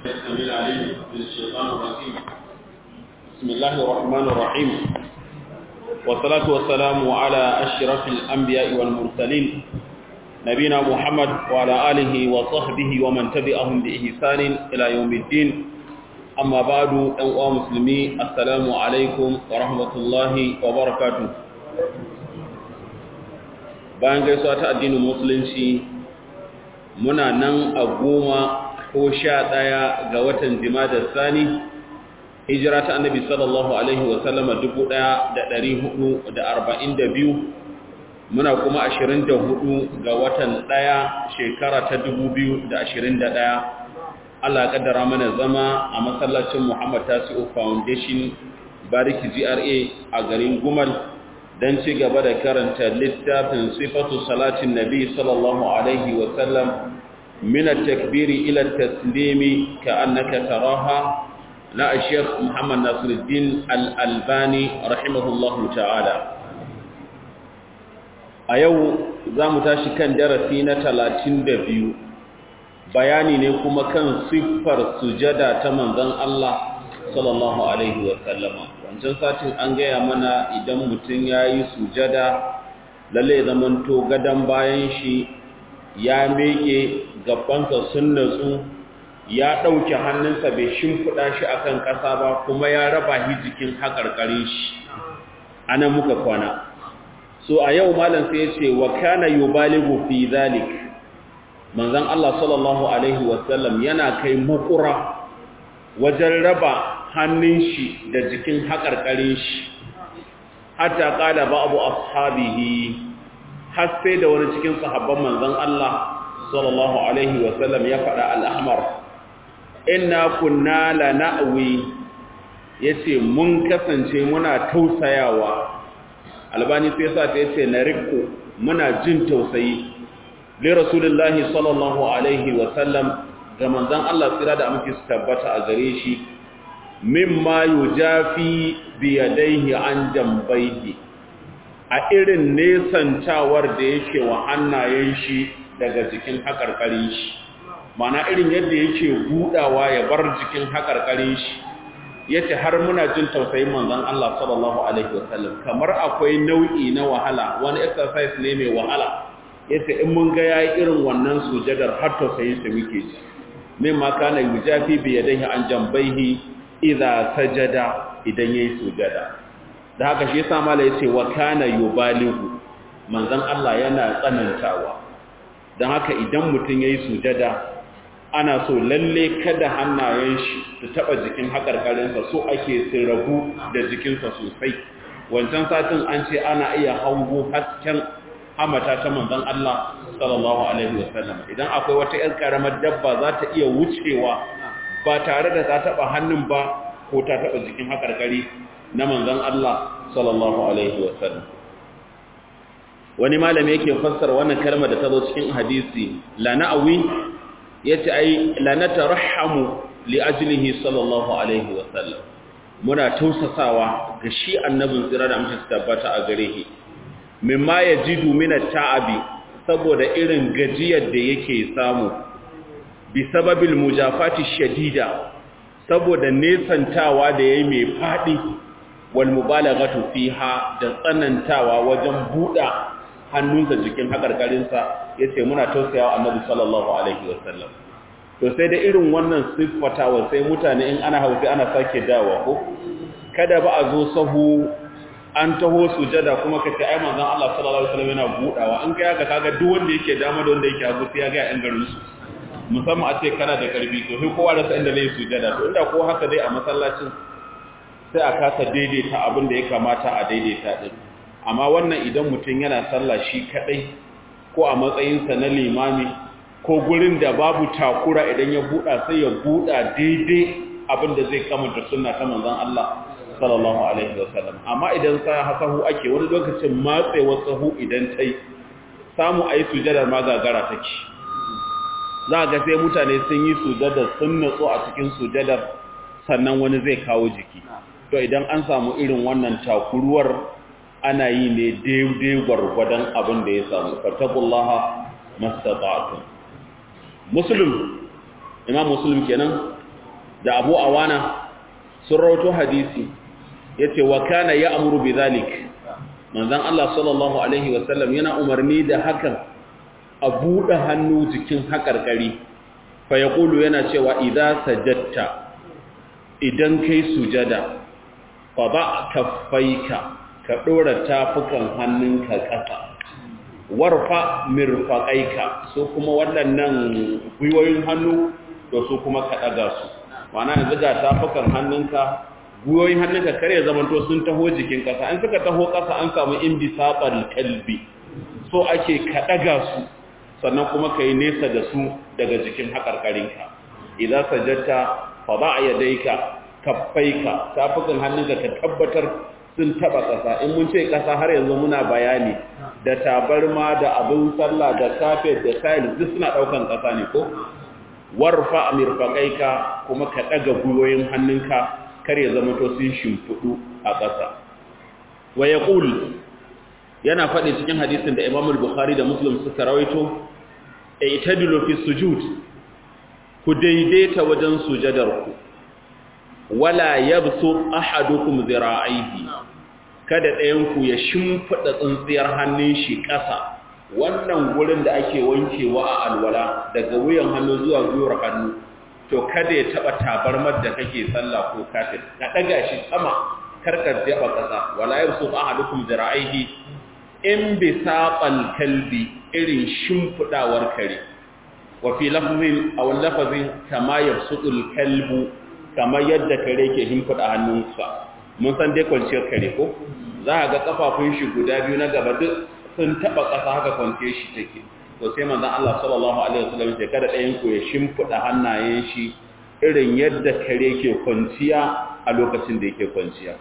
السميع العليم من الشيطان الرجيم بسم الله الرحمن الرحيم والصلاة والسلام على أشرف الأنبياء والمرسلين نبينا محمد وعلى آله وصحبه ومن تبعهم بإحسان إلى يوم الدين أما بعد أيها المسلمين السلام عليكم ورحمة الله وبركاته bayan gaisuwa ta addinin musulunci muna nan a goma ko sha ɗaya ga watan jimadar sani hijira ta annabi sallallahu alaihi wasallama dubu ɗaya da ɗari hudu da arba'in da biyu muna kuma ashirin da hudu ga watan ɗaya shekara ta dubu biyu da ashirin da ɗaya allah ya ƙaddara mana zama a masallacin muhammad tasi'u foundation bariki gra a garin gumal don ci gaba da karanta littafin sifatu salatin nabi sallallahu alaihi wasallam min at-takbiri ila at-taslimi ka'annaka taraha na Sheikh Muhammad Nasiruddin Al-Albani rahimahullahu ta'ala a yau zamu tashi kan darasi na 32 bayani ne kuma kan siffar sujada ta manzon Allah sallallahu alaihi wasallama wancan satin an gaya mana idan mutum ya yi sujada lalle zamanto gadon bayan shi ya meke gabansa sun natsu ya ɗauke hannunsa bai shimfiɗa shi akan ƙasa ba kuma ya raba shi jikin haƙarƙarin shi ana muka kwana so a yau malam sai ya ce wa kana yubaligu fi zalik manzon Allah sallallahu alaihi wasallam yana kai makura wajen raba hannun shi da jikin haƙarƙarin shi hatta ƙala ba abu ashabihi har sai da wani cikin sahabban manzon Allah sallallahu alaihi wasallam ya faɗa al'ahmar inna kunna la na'wi yace mun kasance muna tausayawa albani sai sa ta yace na rikko muna jin tausayi li rasulullahi sallallahu alaihi wasallam ga manzon Allah tsira da amince su tabbata a gare shi mimma yujafi biyadaihi an jambaihi a irin nesantawar da yake wa hannayen shi daga jikin hakarkarin shi mana irin yadda yake budawa ya bar jikin hakarkarin shi yace har muna jin tausayin manzon Allah sallallahu alaihi wasallam kamar akwai nau'i na wahala wani exercise ne mai wahala yace in mun ga yayi irin wannan sujadar har tausayin sa muke ji mimma kana yujafi biyadaihi an jambaihi idza sajada idan yayi sujada da haka shi yasa mala yace wa kana yubaligu manzon Allah yana tsanantawa dan haka idan mutun yayi sujada ana so lalle kada hannayen shi su taba jikin hakarkarin sa so ake sirrabu da jikin sa sosai wancan satin an ce ana iya hango hasken hamata ta manzon Allah sallallahu alaihi wasallam idan akwai wata ƴar karamar dabba za ta iya wucewa ba tare da ta taba hannun ba ko ta taba jikin hakarkari na manzon Allah sallallahu alaihi wasallam wani malami yake fassara wannan kalmar da ta zo cikin hadisi la na'wi yace ai la natarhamu li ajlihi sallallahu alaihi wasallam muna tausasawa ga shi annabin tsira da mutum tabbata a gare shi mimma yajidu min at-ta'abi saboda irin gajiyar da yake samu bi sababil mujafati shadida saboda nesantawa da yayi mai fadi wal mubalaghatu fiha da tsanantawa wajen buɗa hannunsa jikin hakarkarinsa yace muna tausayawa annabi sallallahu alaihi wasallam to sai da irin wannan siffatawa sai mutane in ana hausi ana sake dawa ko kada ba a zo sahu an taho sujada kuma kace ai manzon Allah sallallahu alaihi wasallam yana budawa in kai haka kaga duk wanda yake dama da wanda yake hagu sai ya ga yan garin su musamman a ce kana da karbi to sai kowa da san inda zai sujada to inda ko haka dai a masallacin sai a kasa daidaita abin da ya kamata a daidaita din amma wannan idan mutum yana sallah shi kadai ko a matsayinsa na limami ko gurin da babu takura idan ya buɗa sai ya buɗa daidai abin da zai kamanta sunna ta manzon Allah sallallahu alaihi wasallam amma idan sa hasahu ake wani lokacin matsewar sahu idan tai samu ayi sujadar ma gagara take za ga sai mutane sun yi sujadar sun natsu a cikin sujadar sannan wani zai kawo jiki to idan an samu irin wannan takuruwar ana yi ne daidai gwargwadon abin da ya samu fattakullaha mastata'tum muslim imam muslim kenan da Abu Awana sun rawato hadisi yace wa kana ya'muru bidhalik manzon Allah sallallahu alaihi wasallam yana umarni da hakan a buɗe hannu jikin haƙarƙari fa yaqulu yana cewa idza sajadta idan kai sujada fa ba kaffaika ka dora tafukan hannunka ƙasa warfa mirfaqaika so kuma waɗannan gwiwoyin hannu to su kuma ka daga su ma'ana yanzu ga tafukan hannunka gwiwoyin hannunka kare zamanto sun taho jikin ƙasa an suka taho ƙasa an samu imbisaqal kalbi so ake ka daga su sannan kuma kai nesa da su daga jikin haƙarƙarinka idan sajjata fa ba yadaika kaffaika tafukan hannunka ka tabbatar sun taba ƙasa in mun ce ƙasa har yanzu muna bayani da tabarma da abin sallah da kafet da tiles duk suna ɗaukan ƙasa ne ko warfa amirfaqaika kuma ka daga gwiwoyin hannunka kar ya zama to sun shimfudu a ƙasa wa yaqul yana faɗi cikin hadisin da Imam al-Bukhari da Muslim suka rawaito aitadilu fi sujud ku daidaita wajen sujadarku wala yabsu ahadukum zira'ihi kada ɗayan ku ya shimfida tsintsiyar hannun shi ƙasa wannan gurin da ake wankewa a alwala daga wuyan hannu zuwa gwiwar hannu to kada ya taba tabarmar da kake sallah ko kafir ka daga shi sama karkar jaba ƙasa wala yabsu ahadukum zira'ihi in bisaqal kalbi irin shimfidawar kare wa fi lafzin aw lafzin kama yabsutul kalbu kamar yadda kare ke himfida hannunsa mun san dai kwanciyar kare ko za a ga kafafun shi guda biyu na gaba duk sun taba ƙasa haka kwanciyar shi take to sai manzon Allah sallallahu alaihi wasallam ya kada ɗayan ku ya shimfida hannayen shi irin yadda kare ke kwanciya a lokacin da yake kwanciya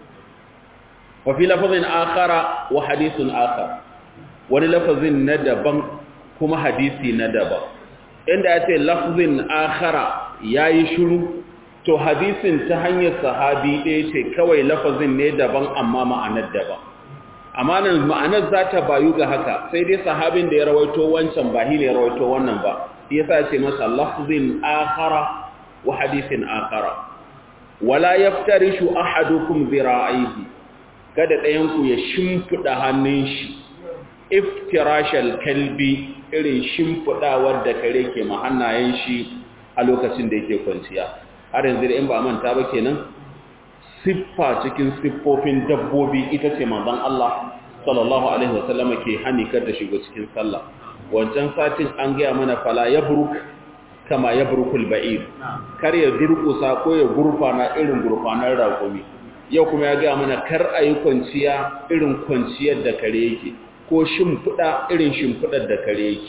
wa fi lafzin akhara wa hadithun akhar wani lafazin na daban kuma hadisi na daban inda ya ce lafzin akhara yayi shiru to hadisin ta hanyar sahabi ɗaya ce kawai lafazin ne daban amma ma'anar daban amma nan ma'anar za ta bayu ga haka sai dai sahabin da ya rawaito wancan ba ne ya rawaito wannan ba shi yasa ce masa lafzin akhara wa hadisin akhara wala yaftarishu ahadukum zira'ihi kada ɗayan ku ya shimfida hannun shi iftirashal kalbi irin shimfidawar da kare ke mahannayen shi a lokacin da yake kwanciya har yanzu da in ba manta ba kenan siffa cikin siffofin dabbobi ita ce manzon Allah sallallahu alaihi wasallama ke hani kar da shigo cikin sallah wancan satin an gaya mana fala yabruk kama yabrukul ba'ir kar ya durkusa ko ya gurfana irin gurfanar raƙumi yau kuma ya gaya mana kar a yi kwanciya irin kwanciyar da kare yake ko shimfiɗa irin shimfiɗar da kare yake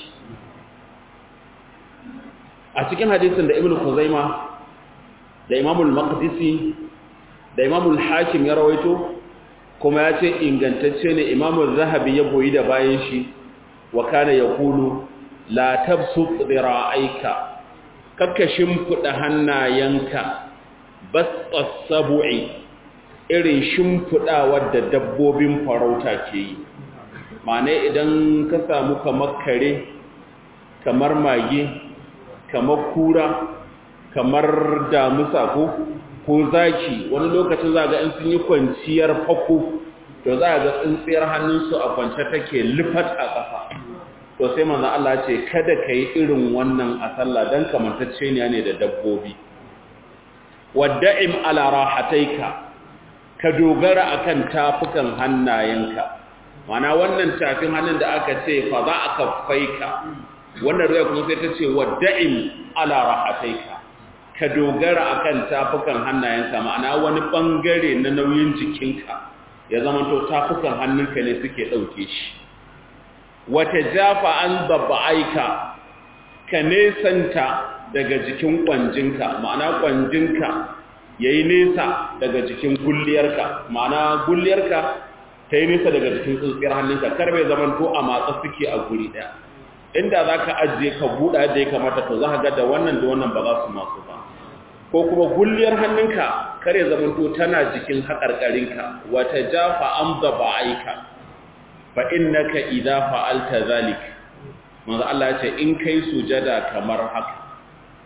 a cikin hadisin da ibn Khuzaima da imamul maqdisi da imamul hakim ya rawaito kuma ya ce ingantacce ne imamul zahabi ya goyi da bayan shi wa kana yaqulu la tabsut dira'aika kakka shimfida hannayenka basqas sab'i irin shimfidawar da dabbobin farauta ke yi ma'ana idan ka samu kamar kare kamar mage kamar kura kamar damusa ko ko zaki wani lokacin za ga in sun yi kwanciyar fako to za ga tsintsiyar hannunsu a kwance take lifat a ƙasa to sai manzon Allah ce kada ka yi irin wannan a sallah dan kamantacce ne da dabbobi wadda'im ala rahataika ka dogara akan tafukan hannayenka mana wannan tafin hannun da aka ce fa za a kaffaika wannan ruwa kuma sai ta ce wadda'im ala rahataika ka dogara akan tafukan hannayenka ma'ana wani bangare na nauyin jikinka ya zama to tafukan hannunka ne suke dauke shi wata jafa an babba'aika ka nesanta daga jikin kwanjinka ma'ana kwanjinka yayi nesa daga jikin gulliyarka ma'ana gulliyarka ta yi nesa daga jikin tsintsiyar hannunka kar bai zama to a matsa suke a guri ɗaya inda za ka ajiye ka buɗa yadda ya kamata to za ka ga da wannan da wannan ba za su masu ba ko kuma gulliyar hannunka kare zamanto tana jikin haƙarƙarinka wata jafa an zaba aika fa innaka idza fa'alta zalik manzo Allah ce in kai sujada kamar haka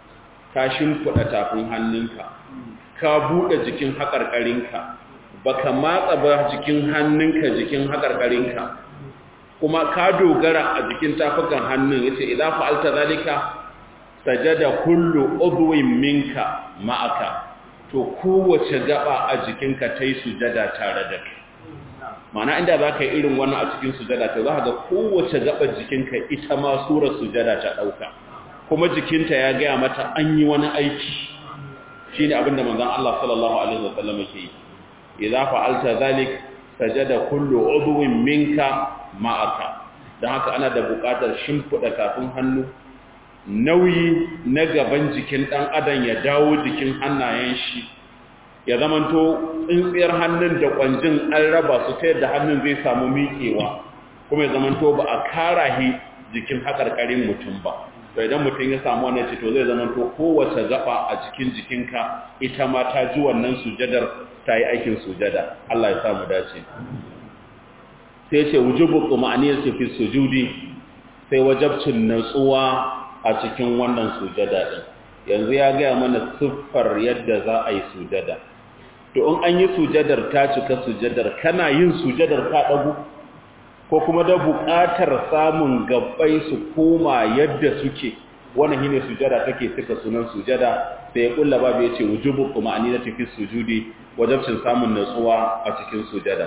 ka shimfiɗa tafin hannunka ka buɗe jikin haƙarƙarinka baka matsa ba jikin hannunka jikin haƙarƙarinka kuma ka dogara a jikin tafukan hannun yace idan fa'alta zalika sajada kullu udwin minka ma'aka to kowace gaba a jikinka tai sujada tare da kai mana inda za ka yi irin wannan a cikin sujada to za ka ga kowace gaba jikinka ita ma surar sujada ta ɗauka kuma jikinta ya gaya mata an yi wani aiki shi ne abinda manzan Allah sallallahu Alaihi wasallam ke yi idza fa'alta zalik sajada kullu udwin minka ma'aka dan haka ana da buƙatar shimfida kafin hannu nauyi na gaban jikin dan adam ya dawo jikin hannayen shi ya zamanto tsintsiyar hannun da kwanjin an raba su ta yadda hannun zai samu miƙewa kuma ya zamanto ba a karahi jikin haƙarƙarin mutum ba to idan mutum ya samu wannan cito zai zamanto kowace gaba a cikin jikinka ita ma ta ji wannan sujadar ta yi aikin sujada Allah ya samu dace sai ce wujubu quma'aniyar fi sujudi sai wajabcin natsuwa a cikin wannan sujada din yanzu ya gaya mana siffar yadda za a yi sujada to in an yi sujadar ta cika sujadar kana yin sujadar ka dagu ko kuma da buƙatar samun gabbai su koma yadda suke wannan shine sujada take suka sunan sujada sai ya kulla babu yace wujubu kuma anina tafi sujudi wajibcin samun natsuwa a cikin sujada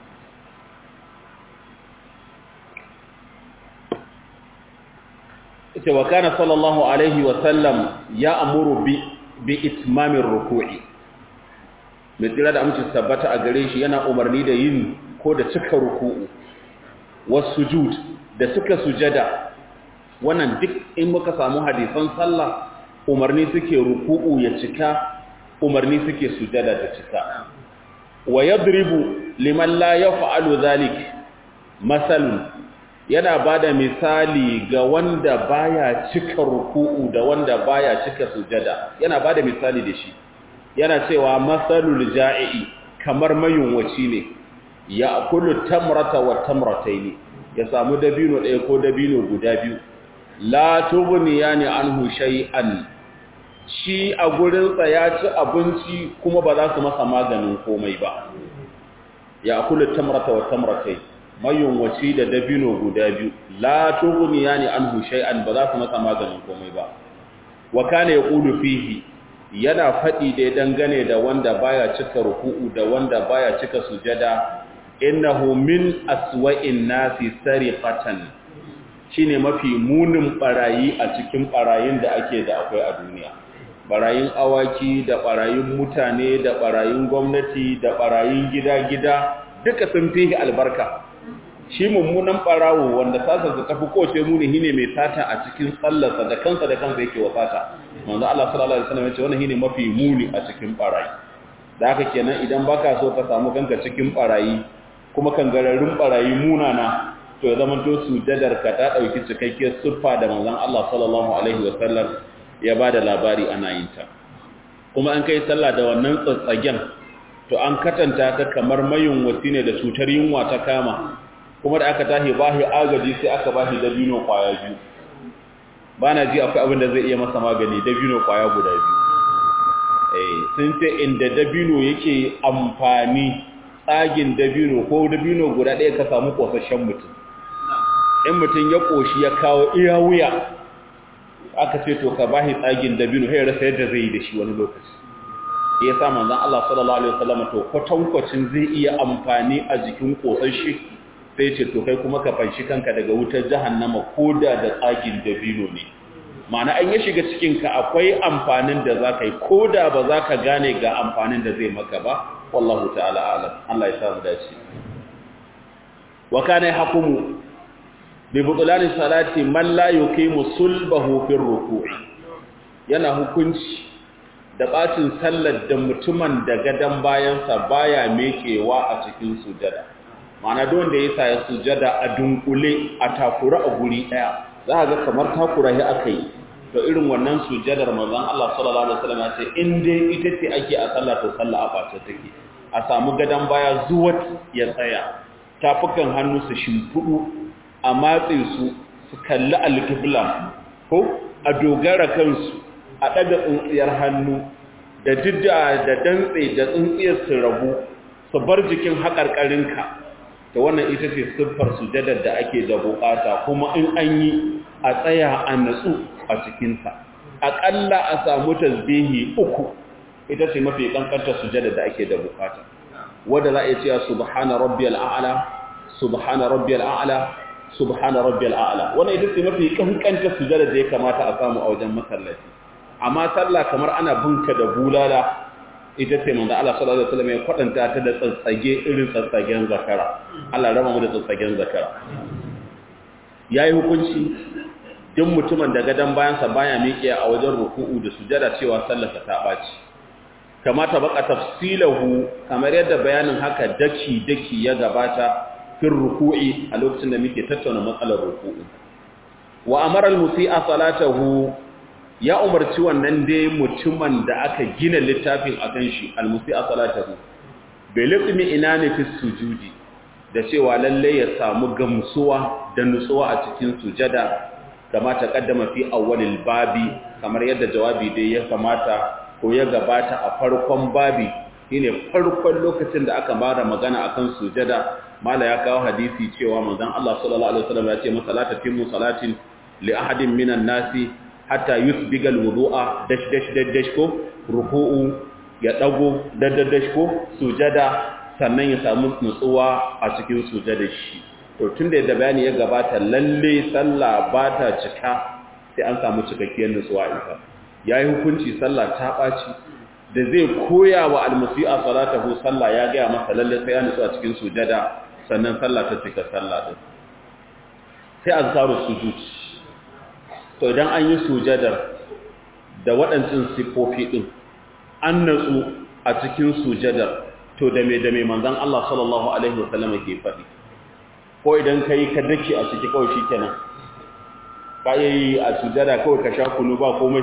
ita wa kana sallallahu alaihi wa sallam ya amuru bi bi itmamir ruku'i mai tsira da amince tabbata a gare shi yana umarni da yin ko da cika ruku'u wasujud da suka sujada wannan duk in muka samu hadisan sallah umarni suke ruku'u ya cika umarni suke sujada ta cika wa yadribu liman la yaf'alu zalik masalun yana bada misali ga wanda baya cika ruku'u da wanda baya cika sujada yana bada misali da shi yana cewa masalul ja'i kamar mayunwaci ne ya kullu tamrata wa tamrataini ya samu dabino ɗaya ko dabino guda biyu la tubniyani anhu shay'an shi a gurin sa ya ci abinci kuma ba za su masa maganin komai ba ya kullu tamrata wa tamrataini mayunwaci da dabino guda biyu la tubniyani anhu shay'an ba za su masa maganin komai ba wa kana yaqulu fihi yana faɗi dai dangane da wanda baya cika ruku'u da wanda baya cika sujada innahu min aswa'in nasi sariqatan shine mafi munin barayi a cikin barayin da ake da akwai a duniya barayin awaki da barayin mutane da barayin gwamnati da barayin gida-gida duka sun fi albarka shi mummunan barawo wanda sasa ta tafi kowace muni shine mai sata a cikin sallarsa da kansa da kansa yake wa sata manzo Allah sallallahu alaihi wasallam ya ce wannan shine mafi muni a cikin barayi da haka kenan idan baka so ka samu kanka cikin barayi kuma kangararrun barayi munana to ya zama to sujadar ka ta dauki cikakkiyar siffa da manzon Allah sallallahu alaihi wasallam ya bada labari ana yin ta kuma an kai sallah da wannan tsatsagen to an katanta ka kamar mayun wasi ne da cutar yunwa ta kama kuma da aka tashi bahi agaji sai aka bashi dabino kwaya biyu bana ji akwai abin da zai iya masa magani dabino kwaya guda biyu eh sun ce inda dabino yake amfani tsagin dabino ko dabino guda ɗaya ka samu ƙosashen mutum in mutum ya ƙoshi ya kawo iya wuya aka ce to ka bashi tsagin dabino sai rasa yadda zai yi da shi wani lokaci ya sa manzon Allah sallallahu alaihi wasallam to kwatankwacin zai iya amfani a jikin ƙosashe sai ce to kai kuma ka fanshi kanka daga wutar jahannama koda da tsagin dabino ne ma'ana an ya shiga cikinka akwai amfanin da za ka yi koda ba za ka gane ga amfanin da zai maka ba wallahu ta'ala alam Allah ya samu dace wa kana yahkumu bi butulani salati man la yuqimu sulbahu fi ruku'i yana hukunci da bacin sallar da mutumin da gadan bayansa baya mekewa a cikin sujada ma'ana duk wanda ya sa sujada a dunkule a takura a guri daya za ga kamar takura ya akai to irin wannan sujadar manzon Allah sallallahu alaihi wasallam ya ce in dai ita ce ake a sallah to sallah a bace take a samu gadan baya zuwat ya tsaya tafukan hannu su shimfudu a matse su su kalli alqibla ko a dogara kansu a ɗaga tsintsiyar hannu da jidda da dantse da tsintsiyar su rabu su bar jikin haƙarƙarinka da wannan ita ce siffar sujadar da ake da buƙata kuma in an yi a tsaya a natsu a cikinsa aƙalla a samu tasbihi uku ita ce mafi ƙanƙantar sujadar da ake da buƙata wadda za a iya cewa subhana rabbiyal a'la subhana rabbiyal a'la subhana rabbiyal a'la wannan ita ce mafi ƙanƙantar sujadar da ya kamata a samu a wajen masallaci amma sallah kamar ana binka da bulala ita ce manzo Allah sallallahu alaihi wasallam ya kwadanta ta da tsatsage irin tsatsagen zakara Allah raba mu da tsatsagen zakara yayi hukunci duk mutumin da gadan bayansa baya miƙe a wajen ruku'u da sujada cewa sallarsa ta baci kamata baka tafsilahu kamar yadda bayanin haka daki daki ya gabata fil ruku'i a lokacin da muke tattauna matsalar ruku'u wa amara al-musi'a salatahu ya umarci wannan dai mutumin da aka gina littafin akan shi al-musi'a salatahu bai litsimi ina ne fi sujudi da cewa lalle ya samu gamsuwa da nutsuwa a cikin sujada kamata kaddama fi awwalil babi kamar yadda jawabi dai ya kamata ko ya gabata a farkon babi shine farkon lokacin da aka bada magana akan sujada mala ya kawo hadisi cewa manzon Allah sallallahu alaihi wasallam ya ce masalata timu salatin li ahadin minan nasi hatta yusbiga alwudu'a dash dash dash dash ko ruku'u ya dago dash dash ko sujada sannan ya samu nutsuwa a cikin sujadar shi to tunda da bayani ya gabata lalle sallah ba ta cika sai an samu cikakkiyar nutsuwa ita yayi hukunci sallah ta baci da zai koya wa almusi'a salatahu sallah ya ga masa lalle sai ya nutsu a cikin sujada sannan sallah ta cika sallah din sai azkaru sujud to idan an yi sujadar da waɗancan siffofi ɗin an natsu a cikin sujadar to da mai da mai manzan Allah sallallahu Alaihi wasallam ke faɗi ko idan ka yi ka dake a ciki kawai shi kenan ka yi a sujada kawai ka sha kunu ba komai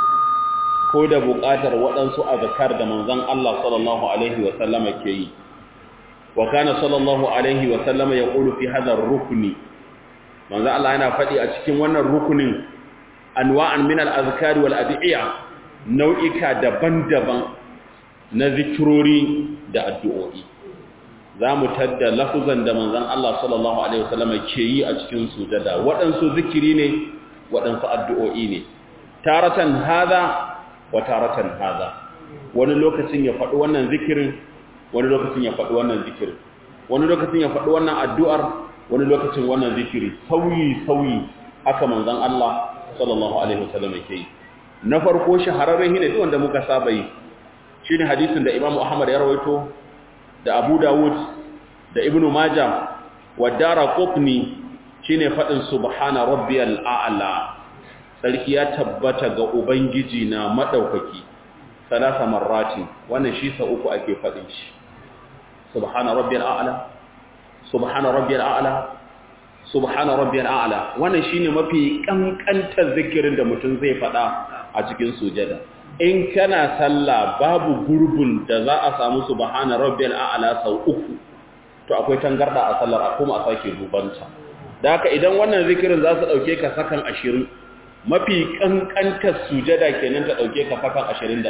ko da buƙatar waɗansu azkar da manzan Allah sallallahu Alaihi wasallam ke yi wa kana sallallahu Alaihi wasallam ya ƙulu fi hadar rukuni manzan Allah yana faɗi a cikin wannan rukunin anwa'an min al-azkari wal ad'iya nau'ika daban-daban na zikirori da addu'o'i zamu tadda lafuzan da manzon Allah sallallahu alaihi wasallam ke yi a cikin sujada waɗansu zikiri ne waɗansu addu'o'i ne taratan hada wa taratan hada wani lokacin ya faɗi wannan zikirin wani lokacin ya faɗi wannan zikirin wani lokacin ya faɗi wannan addu'ar wani lokacin wannan zikiri sauyi sauyi haka manzon Allah sallallahu alaihi wasallam yake yi na farko shahararren hine duk wanda muka saba yi shine hadisin da Imam Ahmad ya rawaito da Abu Dawud da Ibn Majah wa Daraqutni shine fadin subhana rabbiyal a'la sarki ya tabbata ga ubangiji na madaukaki salasa marrati wannan shi sa uku ake fadin shi subhana rabbiyal a'la subhana rabbiyal a'la subhana rabbiyal a'la wannan shine mafi kankantar zikirin da mutum zai fada a cikin sujada in kana sallah babu gurbin da za a samu subhana rabbiyal a'la sau uku to akwai tangarda a sallar a kuma a sake dubanta da haka idan wannan zikirin za su dauke ka sakan 20 mafi kankantar sujada kenan ta dauke ka sakan 21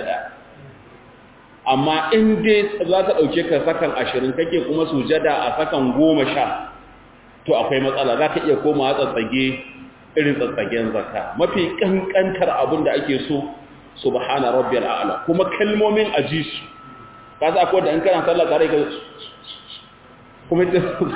amma in dai za ta dauke ka sakan 20 kake kuma sujada a sakan 10 to akwai matsala za ka iya koma tsatsage irin tsatsagen zaka mafi kankantar abin da ake so subhana rabbiyal a'la kuma kalmomin aji su ka sa ko da in kana sallah tare ka kuma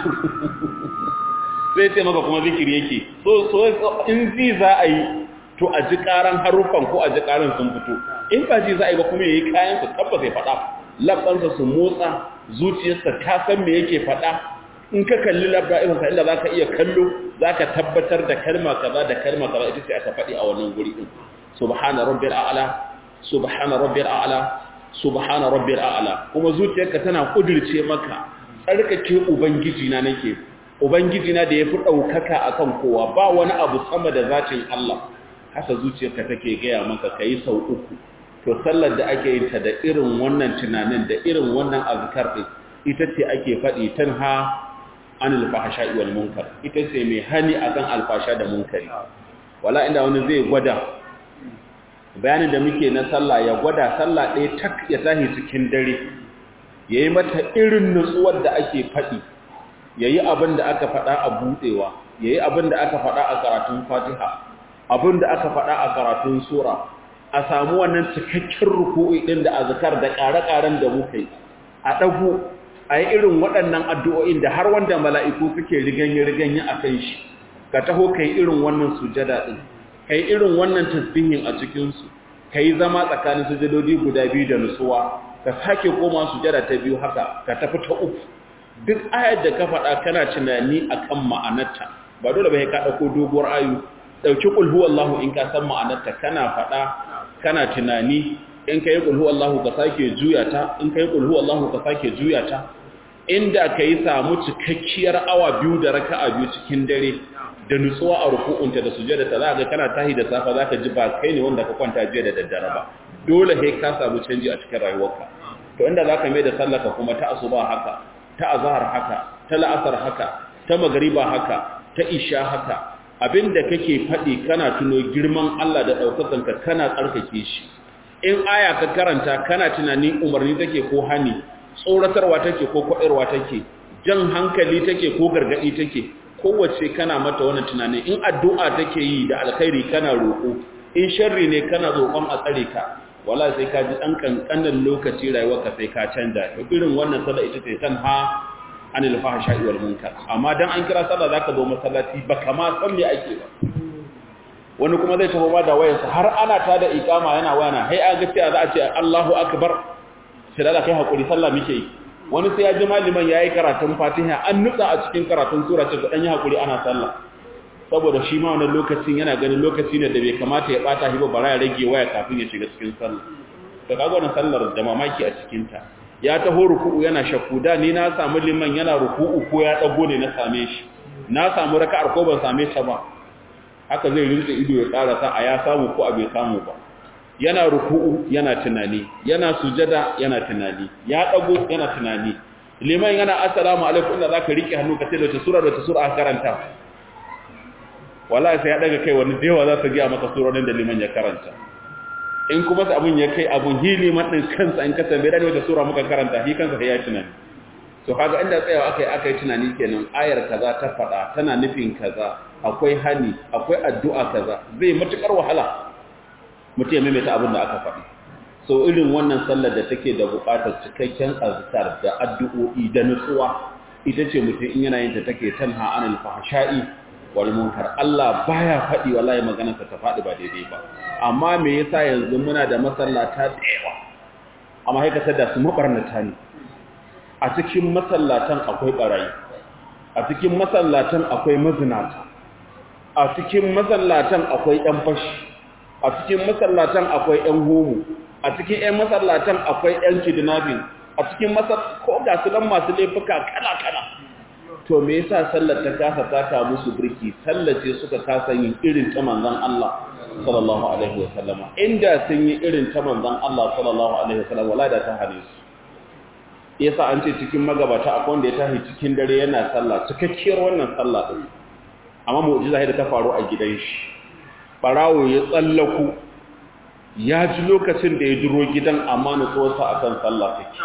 sai sai maka kuma zikiri yake so so in zi za a yi to a ji karan haruffan ko a ji karan sun fito in ba ji za a yi ba kuma yayi kayan su tabbas ya faɗa labbansa su motsa zuciyarsa ta san me yake faɗa in ka kalli labba irin sa inda zaka iya kallo zaka tabbatar da kalma kaza da kalma kaza ita sai aka faɗi a wannan guri din subhana rabbil a'la subhana rabbil a'la subhana rabbil a'la kuma zuciyarka tana kudirce maka tsarkake ubangiji na nake ubangiji na da yafi daukaka akan kowa ba wani abu sama da zatin Allah haka zuciyarka take gaya maka kai sau uku to sallar da ake yin ta da irin wannan tunanin da irin wannan azkar din ita ce ake faɗi tanha anil fahsha'i wal munkar ita ce mai hani akan alfasha da munkari wala inda wani zai gwada bayanin da muke na sallah ya gwada sallah ɗaya tak ya tahi cikin dare ya yi mata irin nutsuwar da ake faɗi ya yi abin da aka faɗa a buɗewa ya yi abin da aka faɗa a karatun fatiha abin da aka faɗa a karatun sura a samu wannan cikakken ruku'i ɗin da azkar da ƙare-ƙaren da muka yi a ɗago a yi irin waɗannan addu'o'in da har wanda mala'iku suke riganye-riganye a kan shi ka taho ka yi irin wannan sujada ɗin ka yi irin wannan tasbihin a cikinsu ka yi zama tsakanin sujadodi guda biyu da nutsuwa ka sake koma sujada ta biyu haka ka tafi ta uku duk ayar da ka faɗa kana tunani akan ma'anarta ba dole ba ka ɗauko doguwar ayu ɗauki ƙulhu Allahu in ka san ma'anarta kana faɗa kana tunani in ka yi ƙulhu Allahu ka sake juya ta in ka yi ƙulhu Allahu ka sake juya ta inda ka yi samu cikakkiyar awa biyu da raka'a biyu cikin dare da nutsuwa a ruku'unta da sujada ta za ga kana tahi da safa za ka ji ba kai ne wanda ka kwanta jiya da daddare ba dole sai ka samu canji a cikin rayuwarka to inda za ka mai da sallaka kuma ta asuba haka ta azhar haka ta la'asar haka ta magariba haka ta isha haka abinda kake faɗi kana tuno girman Allah da ɗaukakanka kana tsarkake shi in aya ka karanta kana tunanin umarni take ko hani tsoratarwa take ko kwaɗarwa take jan hankali take ko gargaɗi take kowace kana mata wani tunani in addu'a take yi da alkhairi kana roƙo in sharri ne kana roƙon a tsare ka wala sai ka ji ɗan ƙanƙanin lokaci rayuwarka sai ka canja irin wannan sallah ita ce tan ha anil fahsha'i wal munkar amma dan an kira sallah zaka zo masallaci ba kama san me ake ba wani kuma zai tafi ma da wayarsa har ana ta da iqama yana wayana hai a ga cewa za a ce Allahu akbar sai da kai hakuri sallah muke yi wani sai ya ji maliman yayi karatun Fatiha an nutsa a cikin karatun sura ce ga dan yi hakuri ana sallah saboda shi ma wannan lokacin yana ganin lokaci ne da bai kamata ya bata shi ba bara ya rage waya kafin ya shiga cikin sallah to kaga wannan sallar da mamaki a cikin ta ya taho ruku'u yana shakku da ni na samu liman yana ruku'u ko ya dago ne na same shi na samu raka'ar ko ban same ta ba haka zai rinse ido ya karasa a ya samu ko a bai samu ba yana ruku'u yana tunani yana sujada yana tunani ya dago yana tunani liman yana assalamu alaikum inda zaka rike hannu ka ce da sura da sura aka karanta wallahi sai ya daga kai wani dewa za su ga maka surorin da liman ya karanta in kuma sai abun ya kai abun hili madin kansa in ka tambaye da wata sura muka karanta shi kansa sai ya tunani to kaga inda tsayawa akai akai tunani kenan ayar kaza ta fada tana nufin kaza akwai hani akwai addu'a kaza zai matukar wahala mutum ya maimaita abin da aka faɗi so irin wannan sallar da take da buƙatar cikakken azkar da addu'o'i da nutsuwa ita ce mutum in yana yin ta take tanha anil fahsha'i wal munkar Allah baya faɗi wallahi maganarsa ta faɗi ba daidai ba amma me yasa yanzu muna da masallata da yawa amma haikata da su mabarnata ne a cikin masallatan akwai barayi a cikin masallatan akwai mazinata a cikin masallatan akwai ɗan fashi a cikin masallatan akwai ɗan homo a cikin ɗan masallatan akwai ɗan kidnapping a cikin masal ko ga su dan masu laifuka kala kala to me yasa sallar ta kasa taka musu birki sallace suka kasa yin irin ta manzon Allah sallallahu alaihi wasallama inda sun yi irin ta manzon Allah sallallahu alaihi wasallam wala da ta hane su yasa an ce cikin magabata akwai wanda ya tashi cikin dare yana sallah cikakkiyar wannan sallah din amma mu'jiza da ta faru a gidan shi barawo ya tsallaku ya ji lokacin da ya jiro gidan amma nutsuwarsa akan sallah take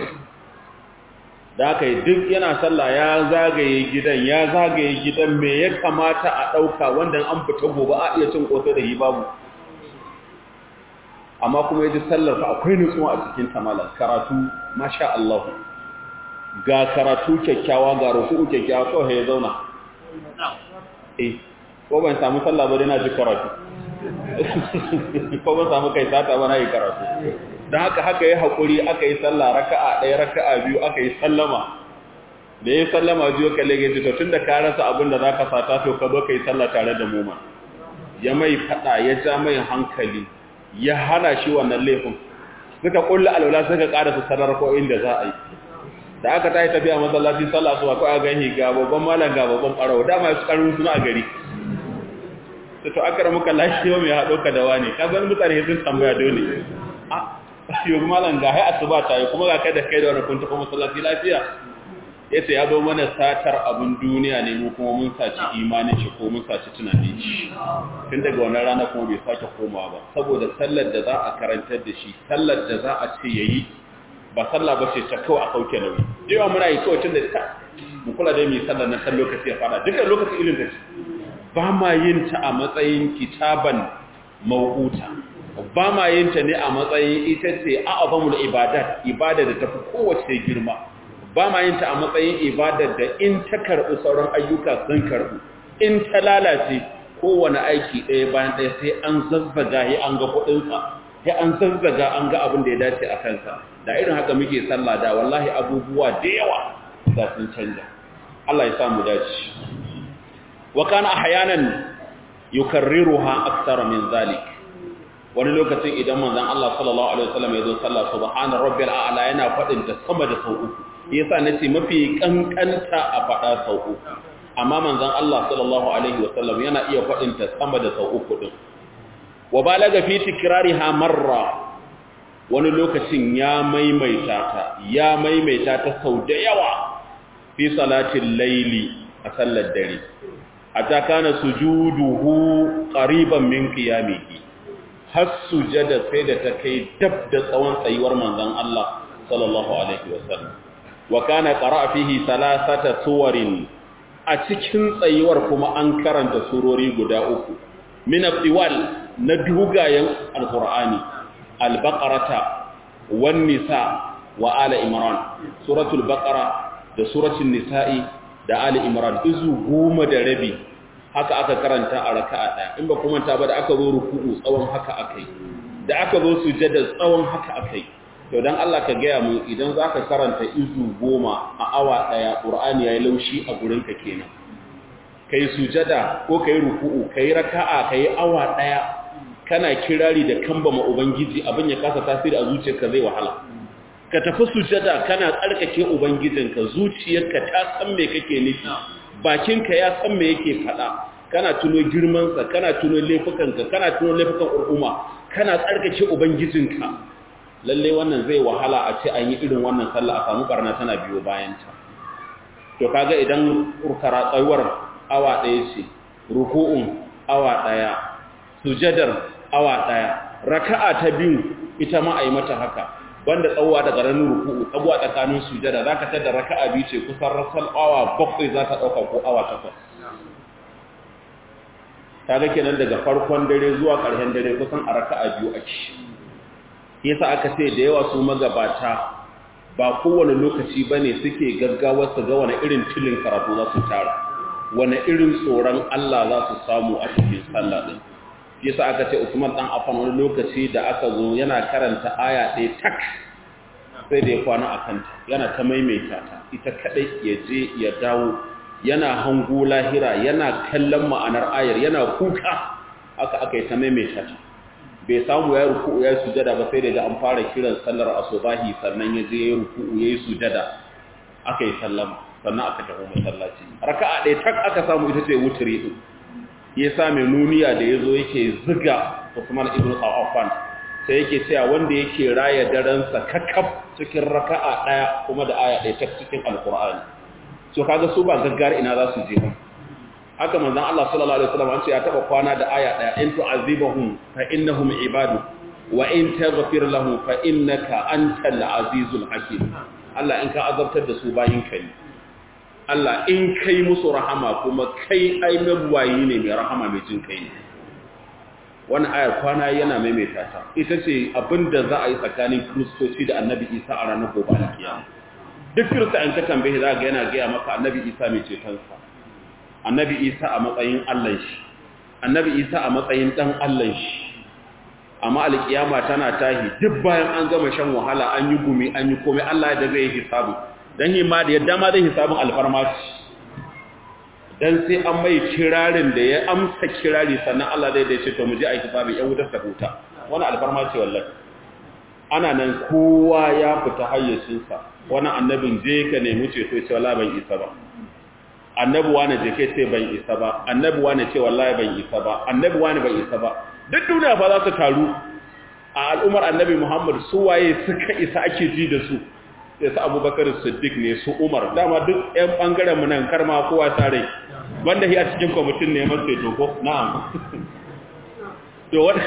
da aka yi duk yana sallah ya zagaye gidan ya zagaye gidan me ya kamata a ɗauka wanda an fita gobe a iya cin ƙoto da yi babu amma kuma ya ji sallar fa akwai nutsuwa a cikin tamalar karatu masha Allah ga karatu kyakkyawa ga ruku'u kyakkyawa kawai ya zauna eh ko ban samu sallah ba dai na ji karatu ko ban samu kai sata ba na yi karatu don haka haka yi haƙuri aka yi sallah raka'a ɗaya raka'a biyu aka yi sallama da ya sallama biyu ka lege to tun da ka rasa abin da za ka sata to ka zo ka yi sallah tare da mu ya mai faɗa ya ja mai hankali ya hana shi wannan laifin suka kulla alwala suka ƙara su sanar ko inda za a yi da aka tayi tafiya masallaci sallah su akwai a gani ga babban malam ga babban ɓarawo dama su ƙarfin suna a gari to akara muka lafiya mai haɗo ka da wani ka zan mutane sun tambaya dole a yau malam ga hai asuba ta yi kuma ga kai da kai da wani kun tafi masallaci lafiya yace ya zo mana satar abin duniya ne mu kuma mun saci imanin shi ko mun saci tunanin shi tun daga wannan rana kuma bai sake komawa ba saboda sallar da za a karantar da shi sallar da za a ce yayi ba sallah ba ce ta kawai a kauke nauyi yawa muna yi kawai tun da ta mu kula da mai sallar na san lokaci ya fara duka lokaci ilin da shi ba ma yin ta a matsayin kitaban mawuta ba ma yin ta ne a matsayin ita ce a'azamul ibadat ibada da tafi kowace girma ba ma yin ta a matsayin ibadar da in ta karɓi sauran ayyuka sun karɓi in ta lalace kowane aiki ɗaya bayan ɗaya sai an zazzaga ya an ga kuɗinsa sai an zazzaga an ga abin da ya dace a kansa da irin haka muke sallah da wallahi abubuwa da yawa za sun canja Allah ya sa mu dace wa kana ahyanan yukarriruha aktsara min zalik wani lokacin idan manzon Allah sallallahu alaihi wasallam ya zo sallah subhana rabbil a'la yana fadin ta sama da sau uku yasa nace mafi kankanta a fada sau uku amma manzon Allah sallallahu alaihi wasallam yana iya fadin ta sama da sau uku din wa balaga fi tikrariha marra wani lokacin ya maimaita ta ya maimaita ta sau da yawa fi salatin laili a sallar dare hatta kana sujuduhu qariban min qiyamihi har sujada sai da ta kai dab da tsawon tsayuwar manzon Allah sallallahu alaihi wasallam wa kana qara'a fihi thalathata suwarin a cikin tsayuwar kuma an karanta surori guda uku min al na dugayen alqur'ani al-baqarata wan nisa wa ala imran suratul baqara da suratul nisa'i da ali imran izu goma da rabi haka aka karanta a raka'a ɗaya in ba kuma ta ba da aka zo ruku'u tsawon haka akai da aka zo sujada tsawon haka akai to dan Allah ka gaya mu idan zaka karanta izu goma a awa ɗaya qur'ani yayi laushi a gurin ka kenan kai sujada ko kai ruku'u kai raka'a kai awa ɗaya kana kirari da kambama ubangiji abin ya kasa tasiri a zuciyarka zai wahala ka tafi sujada kana tsarkake ubangijinka zuciyarka ta san me kake nufi bakinka ya san me yake faɗa kana tuno girmansa kana tuno laifukanka kana tuno laifukan al'umma kana tsarkake ubangijinka lalle wannan zai wahala a ce an yi irin wannan sallah a samu barna tana biyo bayanta to kaga idan urkara tsayuwar awa ɗaya ce ruku'un awa ɗaya sujadar awa ɗaya raka'a ta biyu ita ma a yi mata haka banda tsawowa daga ranar ruku'u tsabuwa tsakanin sujada za ka tada raka'a biyu ce kusan rasal awa bakwai za ta ɗauka ko awa takwas ta ga kenan daga farkon dare zuwa ƙarshen dare kusan a raka'a biyu a ci yasa aka ce da yawa su magabata ba kowane lokaci ba ne suke gaggawar su ga wani irin tilin karatu za su tara wani irin tsoron Allah za su samu a cikin sallah ɗin yasa aka ce Usman dan Affan wani lokaci da aka zo yana karanta aya ɗaya tak sai da ya kwana a kanta yana ta maimaita ta ita kadai ya je ya dawo yana hango lahira yana kallon ma'anar ayar yana kuka aka aka yi ta maimaita ta bai samu ya ruku'u ya sujada ba sai da an fara kiran sallar asubahi sannan ya je ya ruku'u ya yi sujada aka yi sallama sannan aka tafi masallaci raka'a ɗaya tak aka samu ita ce wuturi din ya sa mai nuniya da ya zo yake ziga Usman ibn Affan sai yake cewa wanda yake raya daransa kakaf cikin raka'a daya kuma da aya ɗaya ta cikin alkur'ani so kaga su ba gaggar ina za su je ba haka manzon Allah sallallahu alaihi wasallam an ce ya taba kwana da aya ɗaya in tu'azibahum fa innahum ibadu wa in taghfir lahum fa innaka antal azizul hakim Allah in ka azabtar da su bayin ka ne Allah in kai musu rahama kuma kai ai mabuwayi ne mai rahama mai jin kai ne wannan ayar kwana yana maimaita ta ita ce abinda za a yi tsakanin kristoci da annabi isa a ranar gobe na kiyama duk kirista in ka tambaye za ga yana gaya maka annabi isa mai cetonsa annabi isa a matsayin allan shi annabi isa a matsayin dan allan shi amma alkiyama tana tahi duk bayan an gama shan wahala an yi gumi an yi komai allah da zai yi hisabu dan yi ma da yadda ma zai hisabin alfarmaci dan sai an mai kirarin da ya amsa kirari sannan Allah zai dace to mu je aiki hisabi yan wutar ta huta wani alfarmaci wallahi ana nan kowa ya fita hayyacin sa wani annabin je ka nemi ceto ce wallahi ban isa ba annabi wani je kai ce ban isa ba annabi wani ce wallahi ban isa ba annabi wani ban isa ba duk duniya fa za su taru a al'ummar annabi Muhammad su waye suka isa ake ji da su sai su abubakar siddiq ne su umar dama duk yan bangaren mu nan karma kowa tare wanda shi a cikin kwamitin ne masu ceto ko na'am to wanda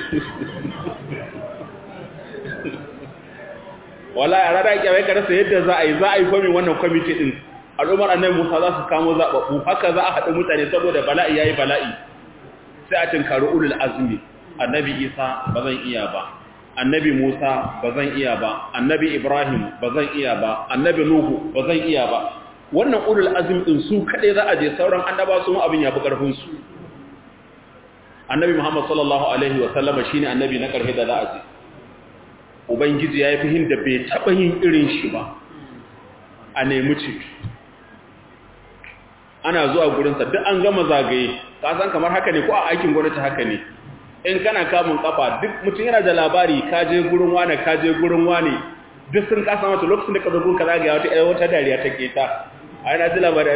wala a rana kyawai ka rasa yadda za a yi za a yi kwamin wannan kwamiti din al'ummar annabi musa za su kamo zaɓaɓɓu haka za a haɗu mutane saboda bala'i ya yi bala'i sai a tinkari ulul azumi annabi isa ba zan iya ba annabi musa ba zan iya ba annabi ibrahim ba zan iya ba annabi nuhu ba zan iya ba wannan ulul azumi din su kaɗai za a je sauran annaba su abin ya fi ƙarfinsu annabi muhammad sallallahu alaihi wa sallama shine annabi na ƙarfi da za a je ubangiji ya yi fihin da bai taɓa yin irin shi ba a nemi ciki ana zuwa gurinsa duk an gama zagaye san kamar haka ne ko a aikin gwamnati haka ne in kana kamun kafa duk mutum yana da labari ka je gurin wane ka je gurin wane duk sun kasa mata lokacin da ka zo gurin ka zagaya wata ɗaya wata dariya ta keta a yana ji labari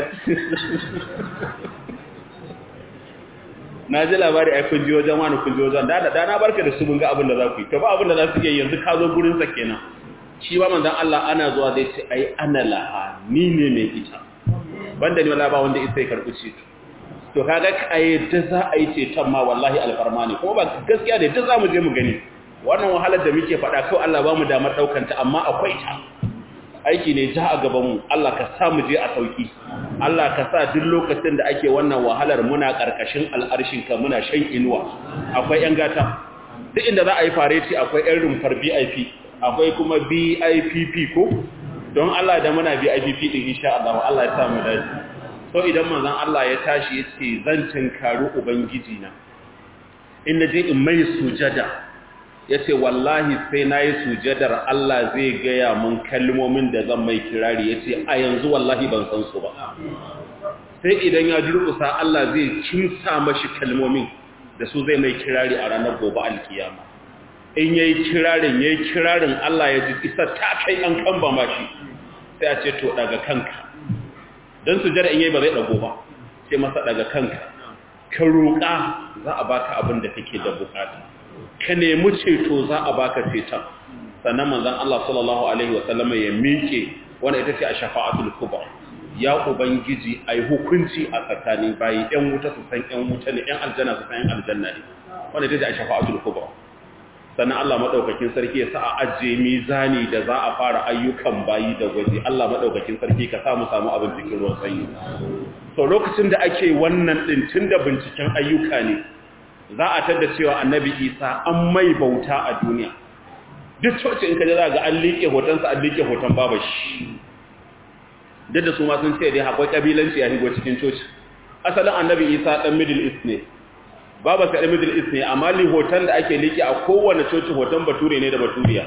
na ji labari a kun ji wajen wani kun ji wajen da da na barka da su mun ga abin da za ku yi to ba abin da za su yi yanzu ka zo gurin sa kenan shi ba manzon Allah ana zuwa zai ce ai ana laha ni ne mai ita banda ni wallahi ba wanda isa ya karbi ce to kaga kai da za a yi ceton ma wallahi alfarma ne kuma ba gaskiya da duk za mu je mu gani wannan wahalar da muke faɗa kawai Allah ba mu damar ɗaukanta amma akwai ta aiki ne ja a gabanmu Allah ka sa mu je a sauki Allah ka sa duk lokacin da ake wannan wahalar muna ƙarƙashin al'arshinka muna shan inuwa akwai ‘yan gata duk inda za a yi fareti akwai ‘yan rumfar VIP akwai kuma BIPP ko don Allah da muna BIPP ɗin insha Allah Allah ya sa mu dace so idan manzon Allah ya tashi ya ce zan tinkaru ubangiji na in na je in mai sujada ya ce wallahi sai na yi sujadar Allah zai gaya mun kalmomin da zan mai kirari ya ce a yanzu wallahi ban san su ba sai idan ya durkusa Allah zai kimsa mashi kalmomin da su zai mai kirari a ranar gobe alkiyama in yayi kirarin yayi kirarin Allah ya ji isa ta kai an kamba mashi sai a ce to daga kanka dan sujada in yayi ba zai dago ba sai masa daga kanka ka roƙa za a baka abin da kake da bukata ka nemi ceto za a baka ceton sannan manzon Allah sallallahu alaihi wasallam ya miƙe wanda ita ce a shafa'atul kubra ya ubangiji ai hukunci a tsakanin bayi ɗan wuta su san ɗan wuta ne ɗan aljanna su san ɗan aljanna ne wanda ita ce a shafa'atul kubra sannan Allah madaukakin sarki ya sa a ajiye mizani da za a fara ayyukan bayi da gwaji Allah madaukakin sarki ka samu samu abin cikin ruwan sanyi to lokacin da ake wannan din tunda binciken ayyuka ne za a tada cewa annabi isa an mai bauta a duniya duk coci in ka ji za ga an liƙe hotonsa an liƙe hoton babashi duk da su ma sun ce dai akwai ƙabilanci a higo cikin coci asalin annabi isa ɗan middle east ne baba sa ɗan middle east ne amma li hoton da ake liƙe a kowane coci hoton bature ne da baturiya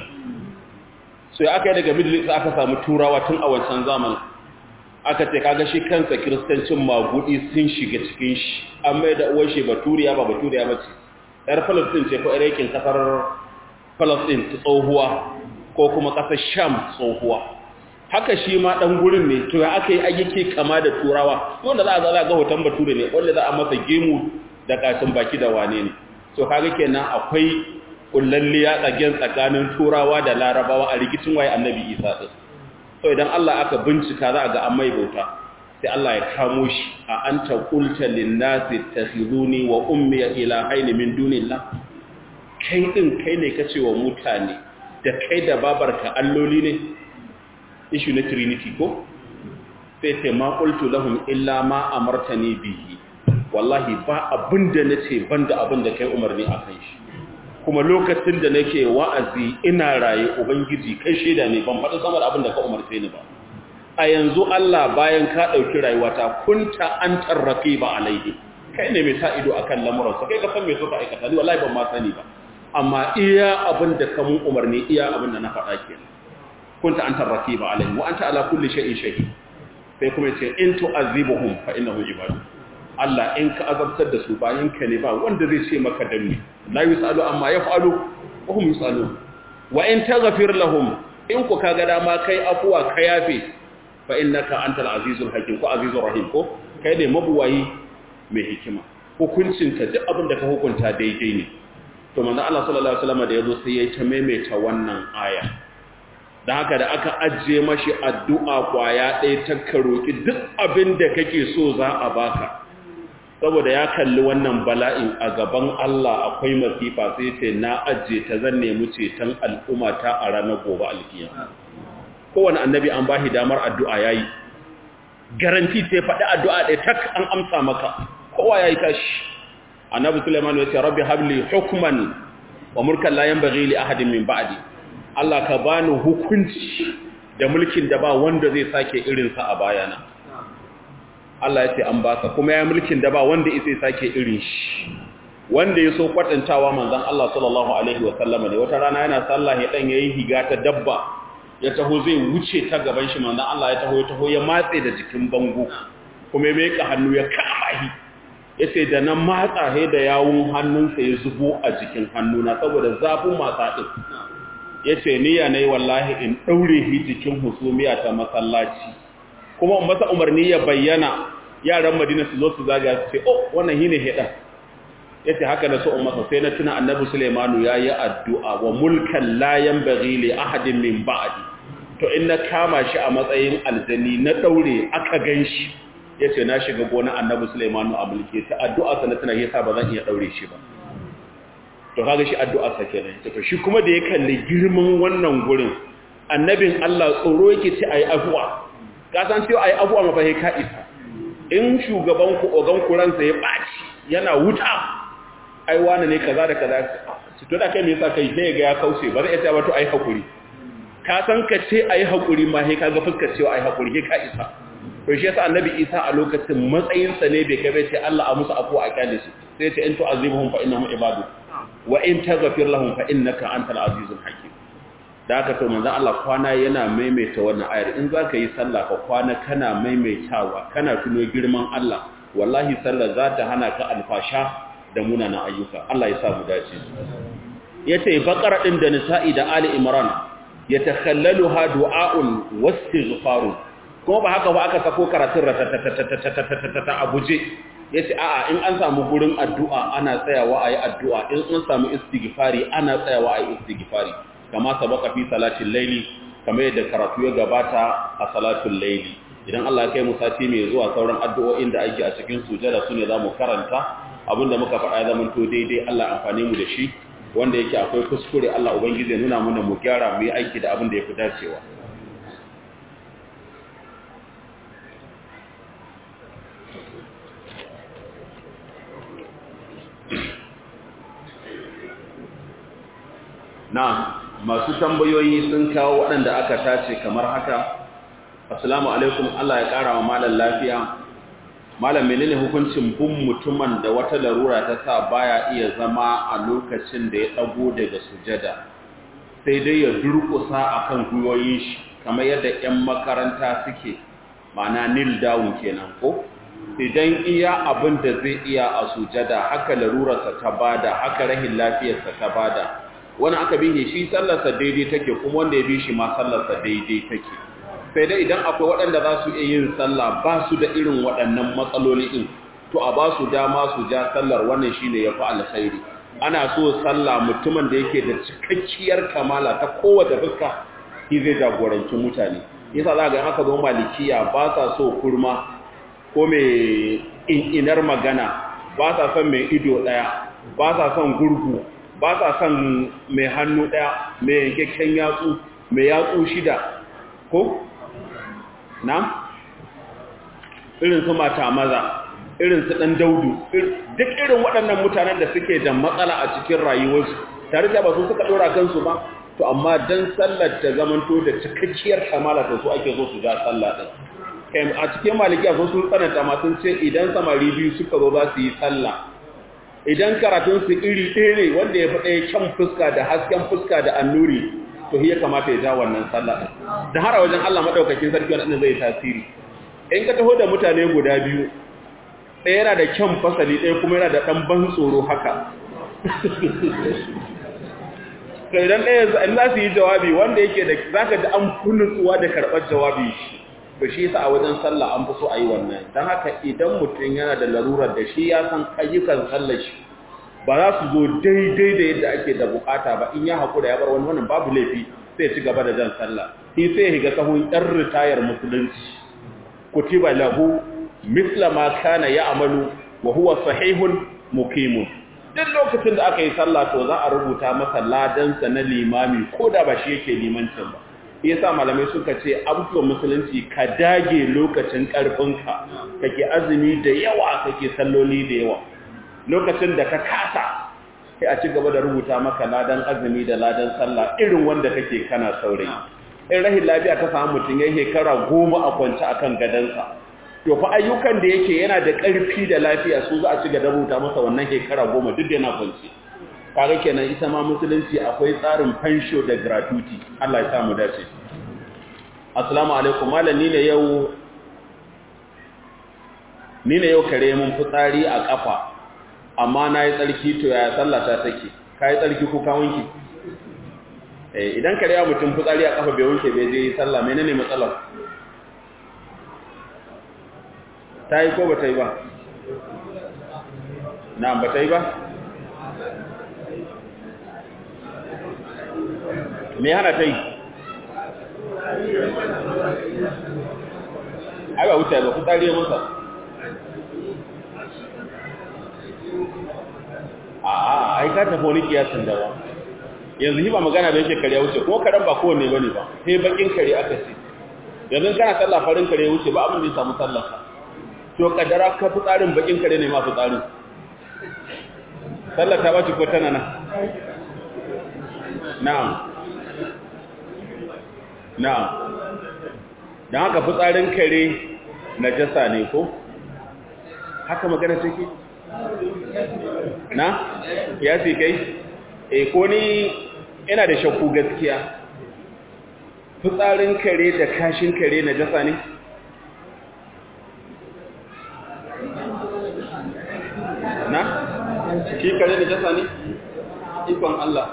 so ya aka yi daga middle east aka samu turawa tun a wancan zamanin aka ce kaga shi kansa kiristancin magudi sun shiga cikin shi an mai da uwar shi baturiya ba baturiya ba ce yar falastin ce ko irakin kasar falastin ta tsohuwa ko kuma kasar sham tsohuwa haka shi ma dan gurin ne to ya aka yi ayyuke kama da turawa wanda za a zala ga hoton bature ne wanda za a masa gemu da kashin baki da wane ne to kaga kenan akwai kullalliya tsagen tsakanin turawa da larabawa a rikicin waye annabi isa din so idan Allah aka bincika za a ga an mai bauta sai Allah ya kamo shi a anta qulta lin-nasi takhizuni wa ummi ilahaini min dunillah kai din kai ne kace wa mutane da kai da babarka alloli ne issue na trinity ko sai sai ma qultu lahum illa ma amartani bihi wallahi ba abinda nace banda abinda kai umarni akan shi kuma lokacin da nake wa'azi ina raye ubangiji kai shaida ne ban faɗa sama da abin da ka umarce ni ba a yanzu Allah bayan ka ɗauki rayuwata kunta an tarrafi ba alaihi kai ne mai sa ido akan lamuransa kai ka san me suka aikata ni wallahi ban ma sani ba amma iya abin da ka mun umarni iya abin da na faɗa ke kunta an tarrafi ba alaihi wa anta ala kulli shay'in shahid sai kuma ce in tu'azibuhum fa innahu ibadu Allah in ka azabtar da su bayan ka ne ba wanda zai ce maka danni la yusalu amma yaf'alu wa hum yusalu wa in taghfir lahum in ku kaga dama kai afuwa ka yafe fa innaka antal azizul hakim ko azizur rahim ko kai ne mabuwayi mai hikima hukuncin ka duk abin da ka hukunta daidai ne to manzo Allah sallallahu alaihi wasallam da yazo sai ya ta maimaita wannan aya da haka da aka ajiye mashi addu'a kwaya ɗaya ta karoki duk abin da kake so za a baka saboda ya kalli wannan bala'in a gaban Allah akwai masifa sai ce na ajiye ta zan nemi ceton al'umma ta a ranar gobe alkiyama kowane annabi an bashi damar addu'a yayi garanti sai faɗi addu'a ɗaya tak an amsa maka kowa yayi tashi annabi Sulaiman ya ce rabbi habli hukman wa mulkan la yanbaghi li ahadin min ba'di Allah ka bani hukunci da mulkin da ba wanda zai sake irin sa a bayana Allah ya ce an baka kuma ya mulkin da ba wanda zai sake irin shi wanda ya so kwatantawa manzon Allah sallallahu alaihi wa sallama ne wata rana yana sallah ya dan yayi higa ta dabba ya taho zai wuce ta gaban shi manzon Allah ya taho ya taho ya matse da jikin bango kuma ya meka hannu ya kama shi yace da nan matsa he da yawun hannunsa ya zubo a jikin hannuna saboda zafin matsa din yace niyya nayi wallahi in daure shi jikin husumiya ta masallaci kuma in masa umarni ya bayyana yaran Madina su zo su zaga su ce oh wannan shine hedan yace haka da so in masa sai na tuna annabi Sulaimanu yayi addu'a wa mulkan la yanbaghi li ahadin min ba'di to in na kama shi a matsayin aljani na daure aka ganshi yace na shiga gona annabi Sulaimanu a mulke ta addu'a sa na tuna yasa ba zan iya daure shi ba to kaga shi addu'a sa kenan to shi kuma da ya kalli girman wannan gurin annabin Allah tsoro yake ce ayi afuwa ka san cewa ayi afuwa ma fa ka isa in shugaban ku ogan ku ransa ya baci yana wuta ai wani ne kaza da kaza to da kai me yasa kai sai ga ya kauce ba zai iya ba to ai hakuri ka san ka ce ayi hakuri ma sai kaga fuskar cewa ayi hakuri ke ka isa to shi yasa annabi Isa a lokacin matsayin sa ne bai kai bai ce Allah a musu afu a kyale su sai ce in tu'azibuhum fa innahum ibadu wa in taghfir lahum fa innaka antal azizul hakim da haka to manzon Allah kwana yana maimaita wannan ayar in zaka yi sallah ka kwana kana maimaitawa kana tuno girman Allah wallahi sallar za ta hana ka alfasha da munanan ayyuka Allah ya sa mu dace yace baqara din da nisa'i da ali imran yatakhallaluha du'a'un wastighfarun kuma ba haka ba aka sako karatun ratatatatatatatata a guje yace a'a in an samu gurin addu'a ana tsayawa ayi addu'a in an samu istighfari ana tsayawa ayi istighfari kama sabaka fi salatin laili kamar yadda karatu ya gabata a salatul laili idan Allah ya kai mu sati mai zuwa sauran addu'o'in da ake a cikin sujada sune zamu karanta abinda muka faɗa ya zama to daidai Allah amfane mu da shi wanda yake akwai kuskure Allah ubangiji ya nuna mana mu gyara mu yi aiki da abin da yafi dacewa na masu tambayoyi sun kawo waɗanda aka tace kamar haka assalamu alaikum Allah ya ƙara wa malam lafiya malam menene hukuncin bin mutumin da wata larura ta sa baya iya zama a lokacin da ya ɗago daga sujada sai dai ya durƙusa akan gwiwoyin shi kamar yadda 'yan makaranta suke ma'ana nil down kenan ko idan iya abin da zai iya a sujada haka larurarsa ta bada haka rahin lafiyarsa ta bada wani aka bi shi sallarsa daidai take kuma wanda ya bi shi ma sallarsa daidai take sai dai idan akwai waɗanda za su iya yin sallah ba su da irin waɗannan matsaloli ɗin to a ba su dama su ja sallar wannan shi ne ya fi alkhairi ana so sallah mutumin da yake da cikakkiyar kamala ta kowace fuska shi zai jagoranci mutane yasa za ga haka zo malikiya ba sa so kurma ko mai inar magana ba sa son mai ido ɗaya ba sa son gurgu ba sa son mai hannu ɗaya mai yankakken yatsu mai yatsu shida ko? na? irin su mata maza irin su ɗan daudu duk irin waɗannan mutanen da suke da matsala a cikin rayuwarsu tare da ba su suka ɗora kansu ba to amma don sallar ta zamanto da cikakkiyar kamala ta su ake zo su ja sallah ɗin a cikin malikiya sun sun tsananta ma sun ce idan samari biyu suka zo za su yi sallah idan karatun su iri ɗaya ne wanda ya fi ɗaya kyan fuska da hasken fuska da annuri to ya kamata ya ja wannan sallah ɗin da har a wajen Allah maɗaukakin sarki wani zai tasiri in ka taho da mutane guda biyu ɗaya yana da kyan fasali ɗaya kuma yana da ɗan ban tsoro haka to idan ɗaya in za su yi jawabi wanda yake da za ka ji an kunutsuwa da karɓar jawabi shi to shi yasa a wajen sallah an fi so a yi wannan don haka idan mutum yana da larurar da shi ya san ayyukan sallar shi ba za su zo daidai da yadda ake da bukata ba in ya haƙura ya bar wani wannan babu laifi sai ci gaba da jan sallah shi sai ya higa sahun ɗan ritayar musulunci kutiba lahu misla ma kana ya'malu wa huwa sahihun muqimun duk lokacin da aka yi sallah to za a rubuta masa ladansa na limami ko da ba shi yake limancin ba yasa malamai suka ce abubuwan musulunci ka dage lokacin karfinka kake azumi da yawa kake salloli da yawa lokacin da ka kasa sai a ci gaba da rubuta maka ladan azumi da ladan sallah irin wanda kake kana saurayi in rahin lafiya ta samu mutum ya shekara goma a kwance akan gadansa to fa ayyukan da yake yana da ƙarfi da lafiya su za a ci gaba rubuta masa wannan shekara goma duk da yana kwance kaga kenan ita ma musulunci akwai tsarin fansho da gratuity Allah ya samu dace assalamu alaikum malam ni ne yau ni ne yau kare mun fitsari a kafa amma na yi tsarki to yaya sallata take ka yi tsarki ko ka wanke eh idan kare ya mutum fitsari a kafa bai wanke bai je yi sallah menene matsalar ta yi ko ba ta yi ba na ba ta yi ba me hana ta yi ai ba wuce ba fitsari ya masa a ai ka tafi wani kiyasin da ba yanzu hi ba magana da yake kare wuce kuma karen ba kowanne ba ne ba sai bakin kare aka ce yanzu kana sallah farin kare wuce ba abin da ya samu sallarsa to kadara ka fi tsarin bakin kare ne ma fi tsarin sallar ta bace ko tana nan na'am na'am dan haka fi tsarin kare najasa ne ko haka magana take na ya fi kai e ko ni ina da shakku gaskiya fitsarin kare da kashin kare na jasa ne na shi kare da jasa ne ikon Allah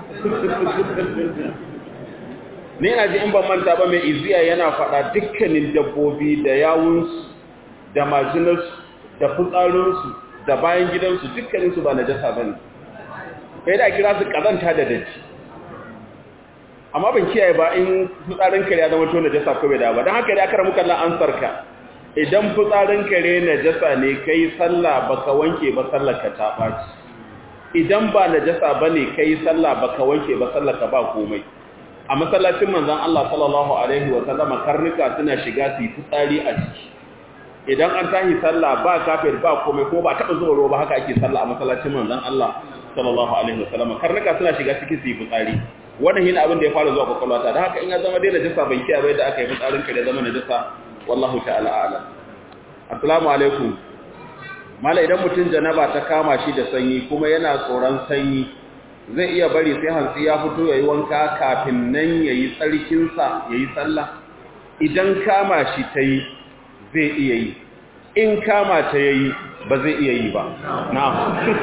ne yana ji in ban manta ba mai iziya yana faɗa dukkanin dabbobi da yawunsu da majinarsu da fitsarinsu da bayan gidansu dukkaninsu ba najasa ba ne kai da kira su kazanta da daji amma ban kiyaye ba in fitsarin kare ya zama to najasa ko bai da ba don haka dai aka ramu kallon ansarka idan fitsarin kare najasa ne kai sallah baka wanke ba sallar ka ta baci idan ba najasa bane kai sallah baka wanke ba sallar ka ba komai a masallacin manzon Allah sallallahu alaihi wa sallama karnuka suna shiga su yi fitsari a ciki idan an tahi sallah ba kafir ba komai ko ba taba zuwa ruwa ba haka ake sallah a masallacin manzon Allah sallallahu alaihi wasallam karnuka suna shiga cikin su yi fitsari wannan shine abin da ya fara zuwa kwakwalwata da haka in ya zama dai najasa ban kiyaye bai da aka yi fitsarin ka da zama najasa wallahu ta'ala a'lam assalamu alaikum mala idan mutum janaba ta kama shi da sanyi kuma yana tsoron sanyi zai iya bari sai hantsi ya fito yayi wanka kafin nan yayi tsarkin sa yayi sallah idan kama shi tayi zai iya yi in kama ta yayi ba zai iya yi ba na'am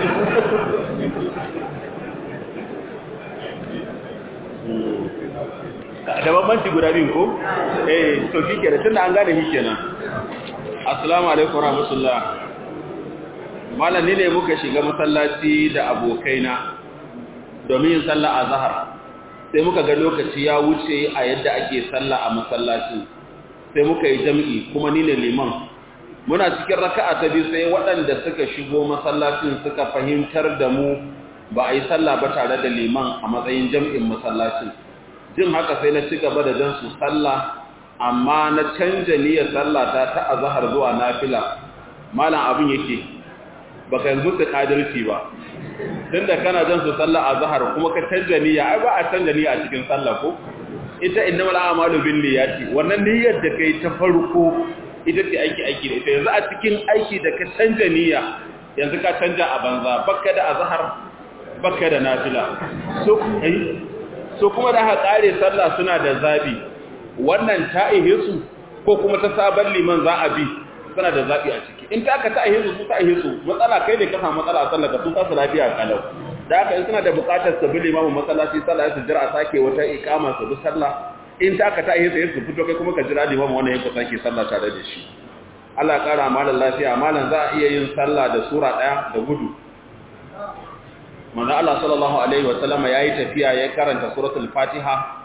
da bambanci guda biyun ko eh to kike da tunda an gane shi kenan assalamu alaikum warahmatullah malam ne muka shiga masallaci da abokaina domin yin sallah azhar sai muka ga lokaci ya wuce a yadda ake sallah a masallacin sai muka yi jami'i kuma ni ne liman muna cikin raka'a ta biyu sai waɗanda suka shigo masallacin suka fahimtar da mu ba a yi sallah ba tare da liman a matsayin jami'in masallacin jin haka sai na ci gaba da jan su sallah amma na canja niyyar sallah ta ta azhar zuwa nafila malam abin yake baka yanzu ta kadirci ba tunda kana jan su sallah azhar kuma ka canja niyya ai ba a canja niyya a cikin sallah ko ita innamal a'malu binniyati wannan niyyar da kai ta farko ita ce aiki aiki da ita yanzu a cikin aiki da ka canja niyya yanzu ka canja a banza bakka da azhar bakka da nafila so kai so kuma da aka kare sallah suna da zabi wannan ta ihe su ko kuma ta sabon liman za a bi suna da zabi a ciki in ta ka ta ihe su su ta ihe su matsala kai ne ka samu matsala a sallah ka su ta su lafiya kalau da haka in suna da bukatar su bi limamin masallaci sallah su jira a sake wata ikama su bi sallah in ta ka ta ihe su su fito kai kuma ka jira limamin wannan yanku sake sallah tare da shi Allah ya kara malam lafiya malam za a iya yin sallah da sura daya da gudu manzo Allah sallallahu alaihi wa sallama yayi tafiya ya karanta suratul Fatiha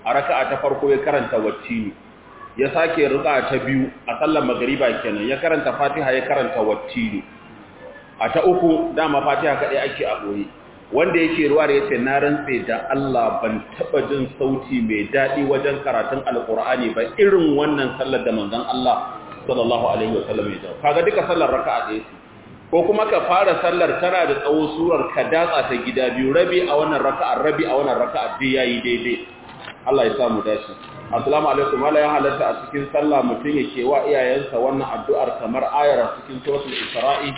a raka'a ta farko ya karanta wattini ya sake raka'a ta biyu a sallar magriba kenan ya karanta fatiha ya karanta wattini a ta uku dama fatiha kadai ake a boye wanda yake ruwa da yace na rantse da Allah ban taba jin sauti mai dadi wajen karatun alqur'ani ba irin wannan sallar da manzon Allah sallallahu alaihi wasallam ya kaga duka sallar raka'a ɗaya ce ko kuma ka fara sallar tana da tsawo surar ka datsa ta gida biyu rabi a wannan raka'a rabi a wannan raka'a dai yayi daidai Allah ya samu dashi assalamu alaikum wala ya halatta a cikin sallah mutum yake wa iyayensa wannan addu'ar kamar ayar cikin suratul isra'i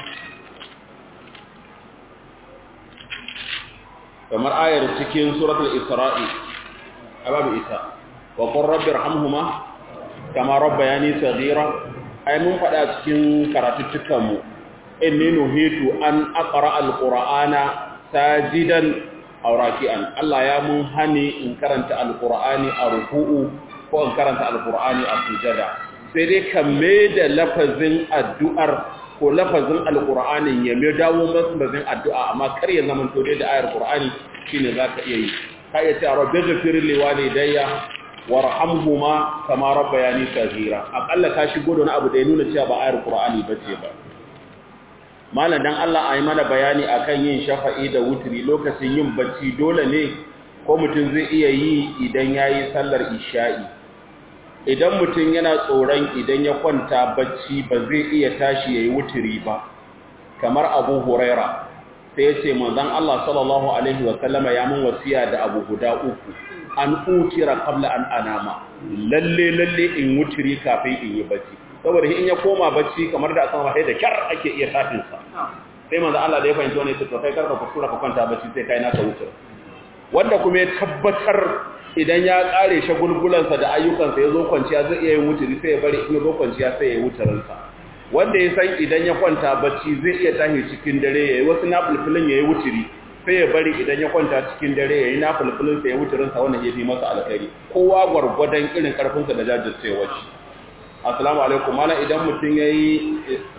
kamar ayar cikin suratul isra'i ababu ita wa qur rabbi irhamhuma kama rabbayani saghira ai mun fada cikin karatuttukan mu inni nuhitu an aqra alqur'ana sajidan aw raki'an Allah ya mun hani in karanta alqur'ani a ruku'u ko in karanta alqur'ani a sujada sai dai kamme da lafazin addu'ar ko lafazin alqur'anin ya mai dawo masbazin addu'a amma kar ya zama to da ayar qur'ani shine zaka iya yi ka iya ce rabbi ghfir li walidayya warhamhuma kama rabbayani saghira akalla ka shigo da wani abu da ya nuna cewa ba ayar qur'ani bace ba malam dan Allah ayi mana bayani akan yin shafa'i da wutri lokacin yin bacci dole ne ko mutum zai iya yi idan yayi sallar isha'i idan mutum yana tsoron idan ya kwanta bacci ba zai iya tashi yayi wutri ba kamar Abu Huraira sai yace manzon Allah sallallahu alaihi wa sallama ya mun wasiya da abu guda uku an utira qabla an anama lalle lalle in wutri kafin in yi bacci saboda in ya koma bacci kamar da aka sai da kyar ake iya tafin sa sai manzo Allah da ya fahimci wannan to kai karka kuskura ka kwanta bacci sai kai naka wuce wanda kuma ya tabbatar idan ya kare shagulgulan sa da ayyukan sa yazo kwanciya zai iya yin wuturi sai ya bari in yazo kwanciya sai ya wuturin sa wanda ya san idan ya kwanta bacci zai iya tashi cikin dare yayi wasu nafilfilin yayi wuturi sai ya bari idan ya kwanta cikin dare yayi nafilfilin sa ya wuturin sa wannan yafi masa alkhairi kowa gwargwadon irin karfin sa da jajircewar shi assalamu alaikum mana idan mutum ya yi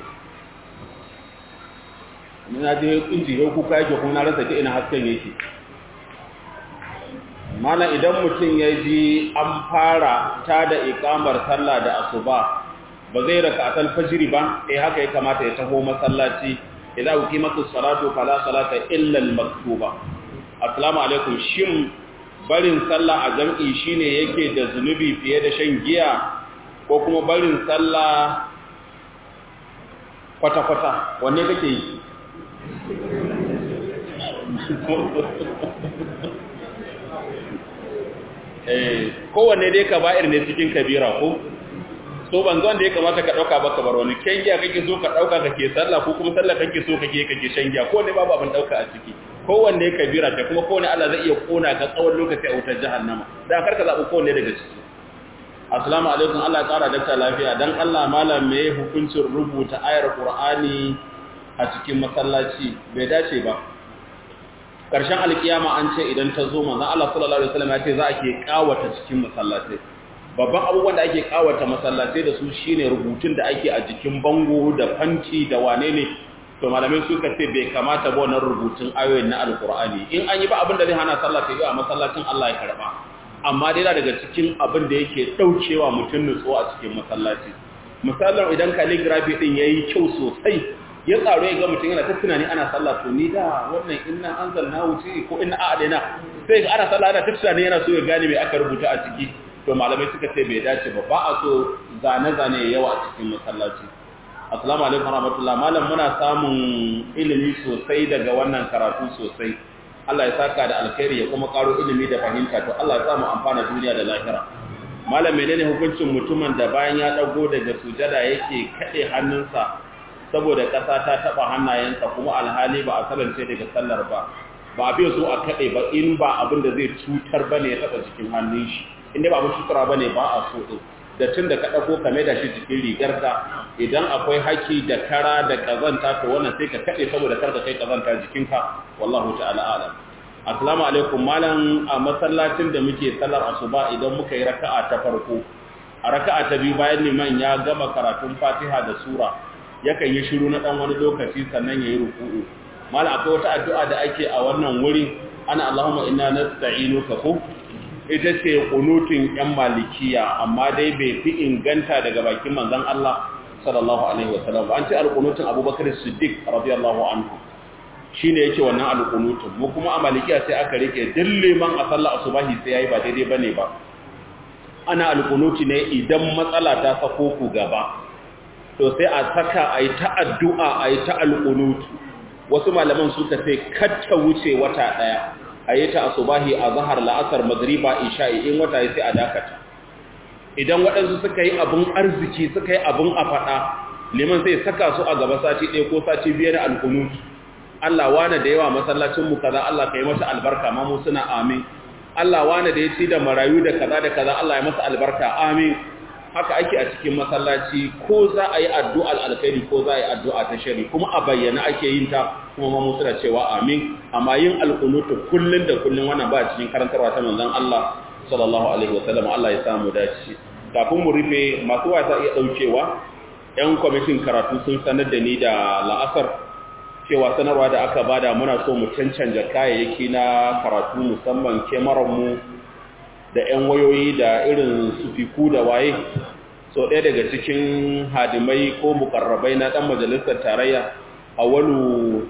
na je kunji ya kuka yake kuma na rasa ta ina hasken yake mana idan mutum ya ji an fara ta da ikamar sallah da asuba ba zai raka a talfajiri ba eh haka ya kamata ya taho masallaci idan uki masu salatu fala salata illa al-maktuba assalamu alaikum shin barin sallah a jam'i shine yake da zunubi fiye da shan giya ko kuma barin sallah kwata-kwata wanne kake yi kowanne dai ka ba'ir ne cikin kabira ko so ban zuwan da ya kamata ka ɗauka ba ka bar wani kyan giya kake so ka ɗauka kake sallah ko kuma sallah kake so kake kake shan giya kowanne babu abin ɗauka a ciki kowanne kabira ta kuma kowanne Allah zai iya kona ka tsawon lokaci a wutar jahannama da karka zaɓi kowanne daga ciki Assalamu alaikum Allah ya kara dakta lafiya dan Allah malam me hukuncin rubuta ayar Qur'ani a cikin masallaci bai dace ba karshen alkiyama an ce idan ta zo manzon Allah sallallahu alaihi wasallam ya ce za a ke kawata cikin masallatai babban abubuwan da ake kawata masallatai da su shine rubutun da ake a jikin bango da fanci da wane ne to malamai suka ce bai kamata ba wannan rubutun ayoyin na alqur'ani in an yi ba abin da zai hana sallah ta yi a masallacin Allah ya karba amma dai daga cikin abin da yake daukewa mutum nutsuwa a cikin masallaci misalin idan calligraphy din yayi kyau sosai ya tsaro ya ga mutum yana ta tunani ana sallah to ni da wannan inna anzalna wuce ko inna a'adina sai ga ana sallah ana ta tunani yana so ya gane me aka rubuta a ciki to malamai suka ce bai dace ba ba a so zane zane yawa a cikin masallaci assalamu alaikum warahmatullahi malam muna samun ilimi sosai daga wannan karatu sosai Allah ya saka da alkhairi ya kuma karo ilimi da fahimta to Allah ya samu amfana duniya da lahira malam menene hukuncin mutumin da bayan ya dago daga sujada yake kade hannunsa saboda kasa ta taba hannayensa kuma alhali ba a salance daga sallar ba ba bai so a kade ba in ba abin da zai cutar bane ya taba cikin hannun shi inda ba abin cutarwa bane ba a so din da tun da ka ɗago ka da shi cikin rigarka idan akwai haki da kara da ƙazanta to wannan sai ka kaɗe saboda kar ka kai ƙazanta jikinka wallahu ta'ala alam assalamu alaikum malam a masallacin da muke sallar asuba idan muka yi raka'a ta farko a raka'a ta biyu bayan liman ya gama karatun fatiha da sura yakan yi shiru na ɗan wani lokaci sannan ya yi ruku'u malam akwai wata addu'a da ake a wannan wuri ana allahumma inna nasta'inuka ko ita ce kunutin yan malikiya amma dai bai fi inganta daga bakin manzon Allah sallallahu alaihi wasallam an ce alqunutun Abubakar Siddiq radiyallahu anhu shine yake wannan alqunutun mu kuma a malikiya sai aka rike dilliman a sallar asubahi sai yayi ba daidai bane ba ana alkunuti ne idan matsala ta sako ku gaba to sai a saka a yi ta addu'a a yi ta alkunuti wasu malaman suka sai katta wuce wata ɗaya a yi ta asubahi a zahar la'asar magriba isha'i in wata ya sai a dakata idan waɗansu suka yi abin arziki suka yi abin a faɗa liman sai saka su a gaba sati ɗaya ko sati biyar na alkunuti Allah wane da yawa masallacinmu kaza Allah ka yi masa albarka ma mu suna amin Allah wane da ya ci da marayu da kaza da kaza Allah ya masa albarka amin haka ake a cikin masallaci ko za a yi addu'a alkhairi ko za a yi addu'a ta shari kuma a bayyana ake yin ta kuma ma musu da cewa amin amma yin alkunutu kullun da kullun wannan ba cikin karantarwa ta manzon Allah sallallahu alaihi wasallam Allah ya samu dace kafin mu rufe masu wasa iya daukewa yan kwamitin karatu sun sanar da ni da la'asar cewa sanarwa da aka bada muna so mu cancanta kayayyaki na karatu musamman mu da 'yan wayoyi da irin sufiku da waye so ɗaya daga cikin hadimai ko mukarrabai na ɗan majalisar tarayya awalu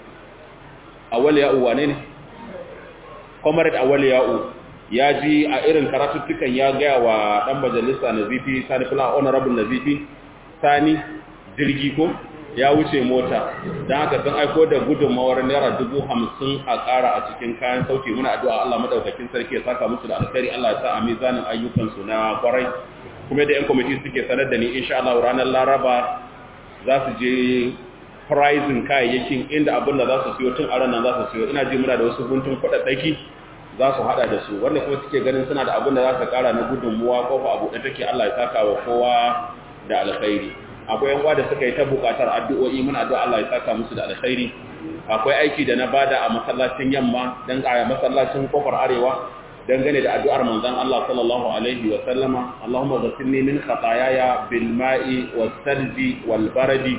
awal ya'u wane ne? comrade awal ya'u ya ji a irin karatuttukan ya gaya wa ɗan majalisa na zifi sani fula honorable na zifi sani jirgi ko ya wuce mota don haka sun aiko da gudunmawar naira dubu hamsin a ƙara a cikin kayan sauki muna addu'a Allah madaukakin sarki ya saka musu da alkhairi Allah ya sa a mizanin ayyukansu na kwarai kuma da 'yan kwamiti suke sanar da ni insha Allah ranar laraba za su je pricing kayayyakin inda abin da za su siyo tun a ranar za su siyo ina ji muna da wasu guntun kuɗaɗɗaki za su haɗa da su wanda kuma suke ganin suna da abin da za su ƙara na gudunmuwa ko fa abu da take Allah ya saka wa kowa da alkhairi akwai yan da suka yi ta bukatar addu'o'i muna addu'a Allah ya saka musu da alkhairi akwai aiki da na bada a masallacin yamma dan a masallacin kofar arewa dangane da addu'ar manzon Allah sallallahu alaihi wa sallama Allahumma ghfirni min khataayaya bil ma'i was salji wal baradi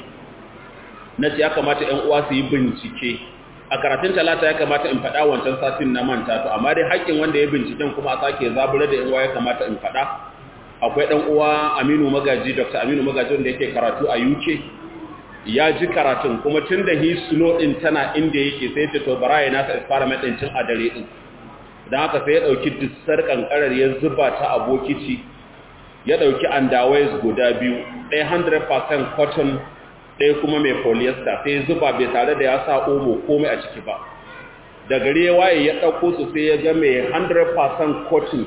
nace ya kamata ƴan uwa su yi bincike a karatun talata ya kamata in faɗa wancan satin na manta to amma dai haƙƙin wanda ya binciken kuma a sake zabura da ƴan uwa ya kamata in faɗa akwai ɗan uwa Aminu Magaji Dr. Aminu Magaji wanda yake karatu a UK ya ji karatun kuma tun da he slow din tana inda yake sai ta to bara ya nasa experiment din cin a dare din dan haka sai ya dauki dissar kankarar ya zuba ta a bokiti ya dauki underwears guda biyu ɗaya 100% cotton ɗaya kuma mai polyester sai ya zuba bai tare da ya sa omo komai a ciki ba da gari ya waye ya dauko su sai ya ga mai 100% cotton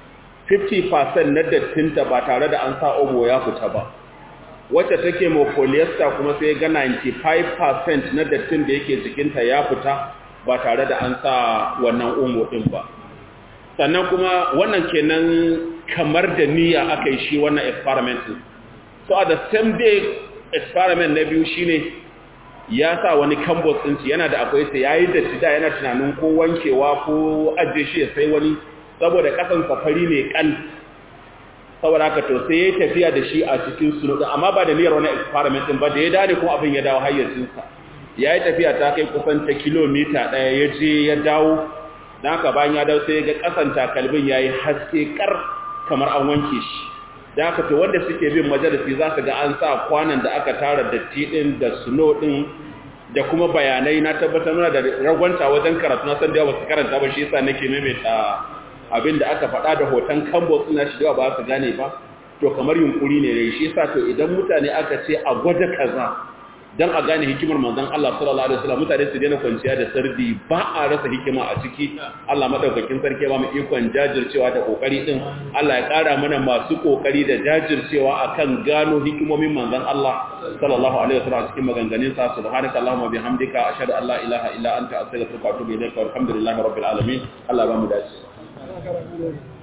50% na dattinta ba tare da an sa omo ya fita ba wacce take mo polyester kuma sai ga 95% na dattin da yake jikinta ya fita ba tare da an sa wannan omo din ba sannan kuma wannan kenan kamar da niyya aka yi shi wannan experiment so at the same day experiment na biyu shine ya sa wani canvas din shi yana da akwai sai yayi da da yana tunanin ko wankewa ko ajiye shi ya sai wani saboda kasan safari ne kal saboda haka to sai ya tafiya da shi a cikin sunu amma ba da niyyar wani experiment din ba da ya dade kuma abin ya dawo hayyacinsa ya yi tafiya ta kai kusan ta kilomita ɗaya ya je ya dawo don haka bayan ya dawo sai ga ƙasan takalmin ya yi haske kar kamar an wanke shi da haka to wanda suke bin majalisi za su ga an sa kwanan da aka tara datti ɗin da suno ɗin da kuma bayanai na tabbatar mana da ragwanta wajen karatu na san da yawa su karanta ba shi yasa nake maimaita abin da aka faɗa da hoton kambo suna shi da ba su gane ba to kamar yunkuri ne da shi yasa to idan mutane aka ce a gwada kaza dan a gane hikimar manzon Allah sallallahu alaihi wasallam mutane su daina kwanciya da sardi ba a rasa hikima a ciki Allah madaukakin sarki ba mu ikon jajircewa da kokari din Allah ya kara mana masu kokari da jajircewa akan gano hikimomin manzon Allah sallallahu alaihi wasallam cikin maganganun sa subhanaka allahumma bihamdika ashhadu an la ilaha illa anta astaghfiruka wa atubu ilaika walhamdulillahi rabbil alamin Allah ba mu dace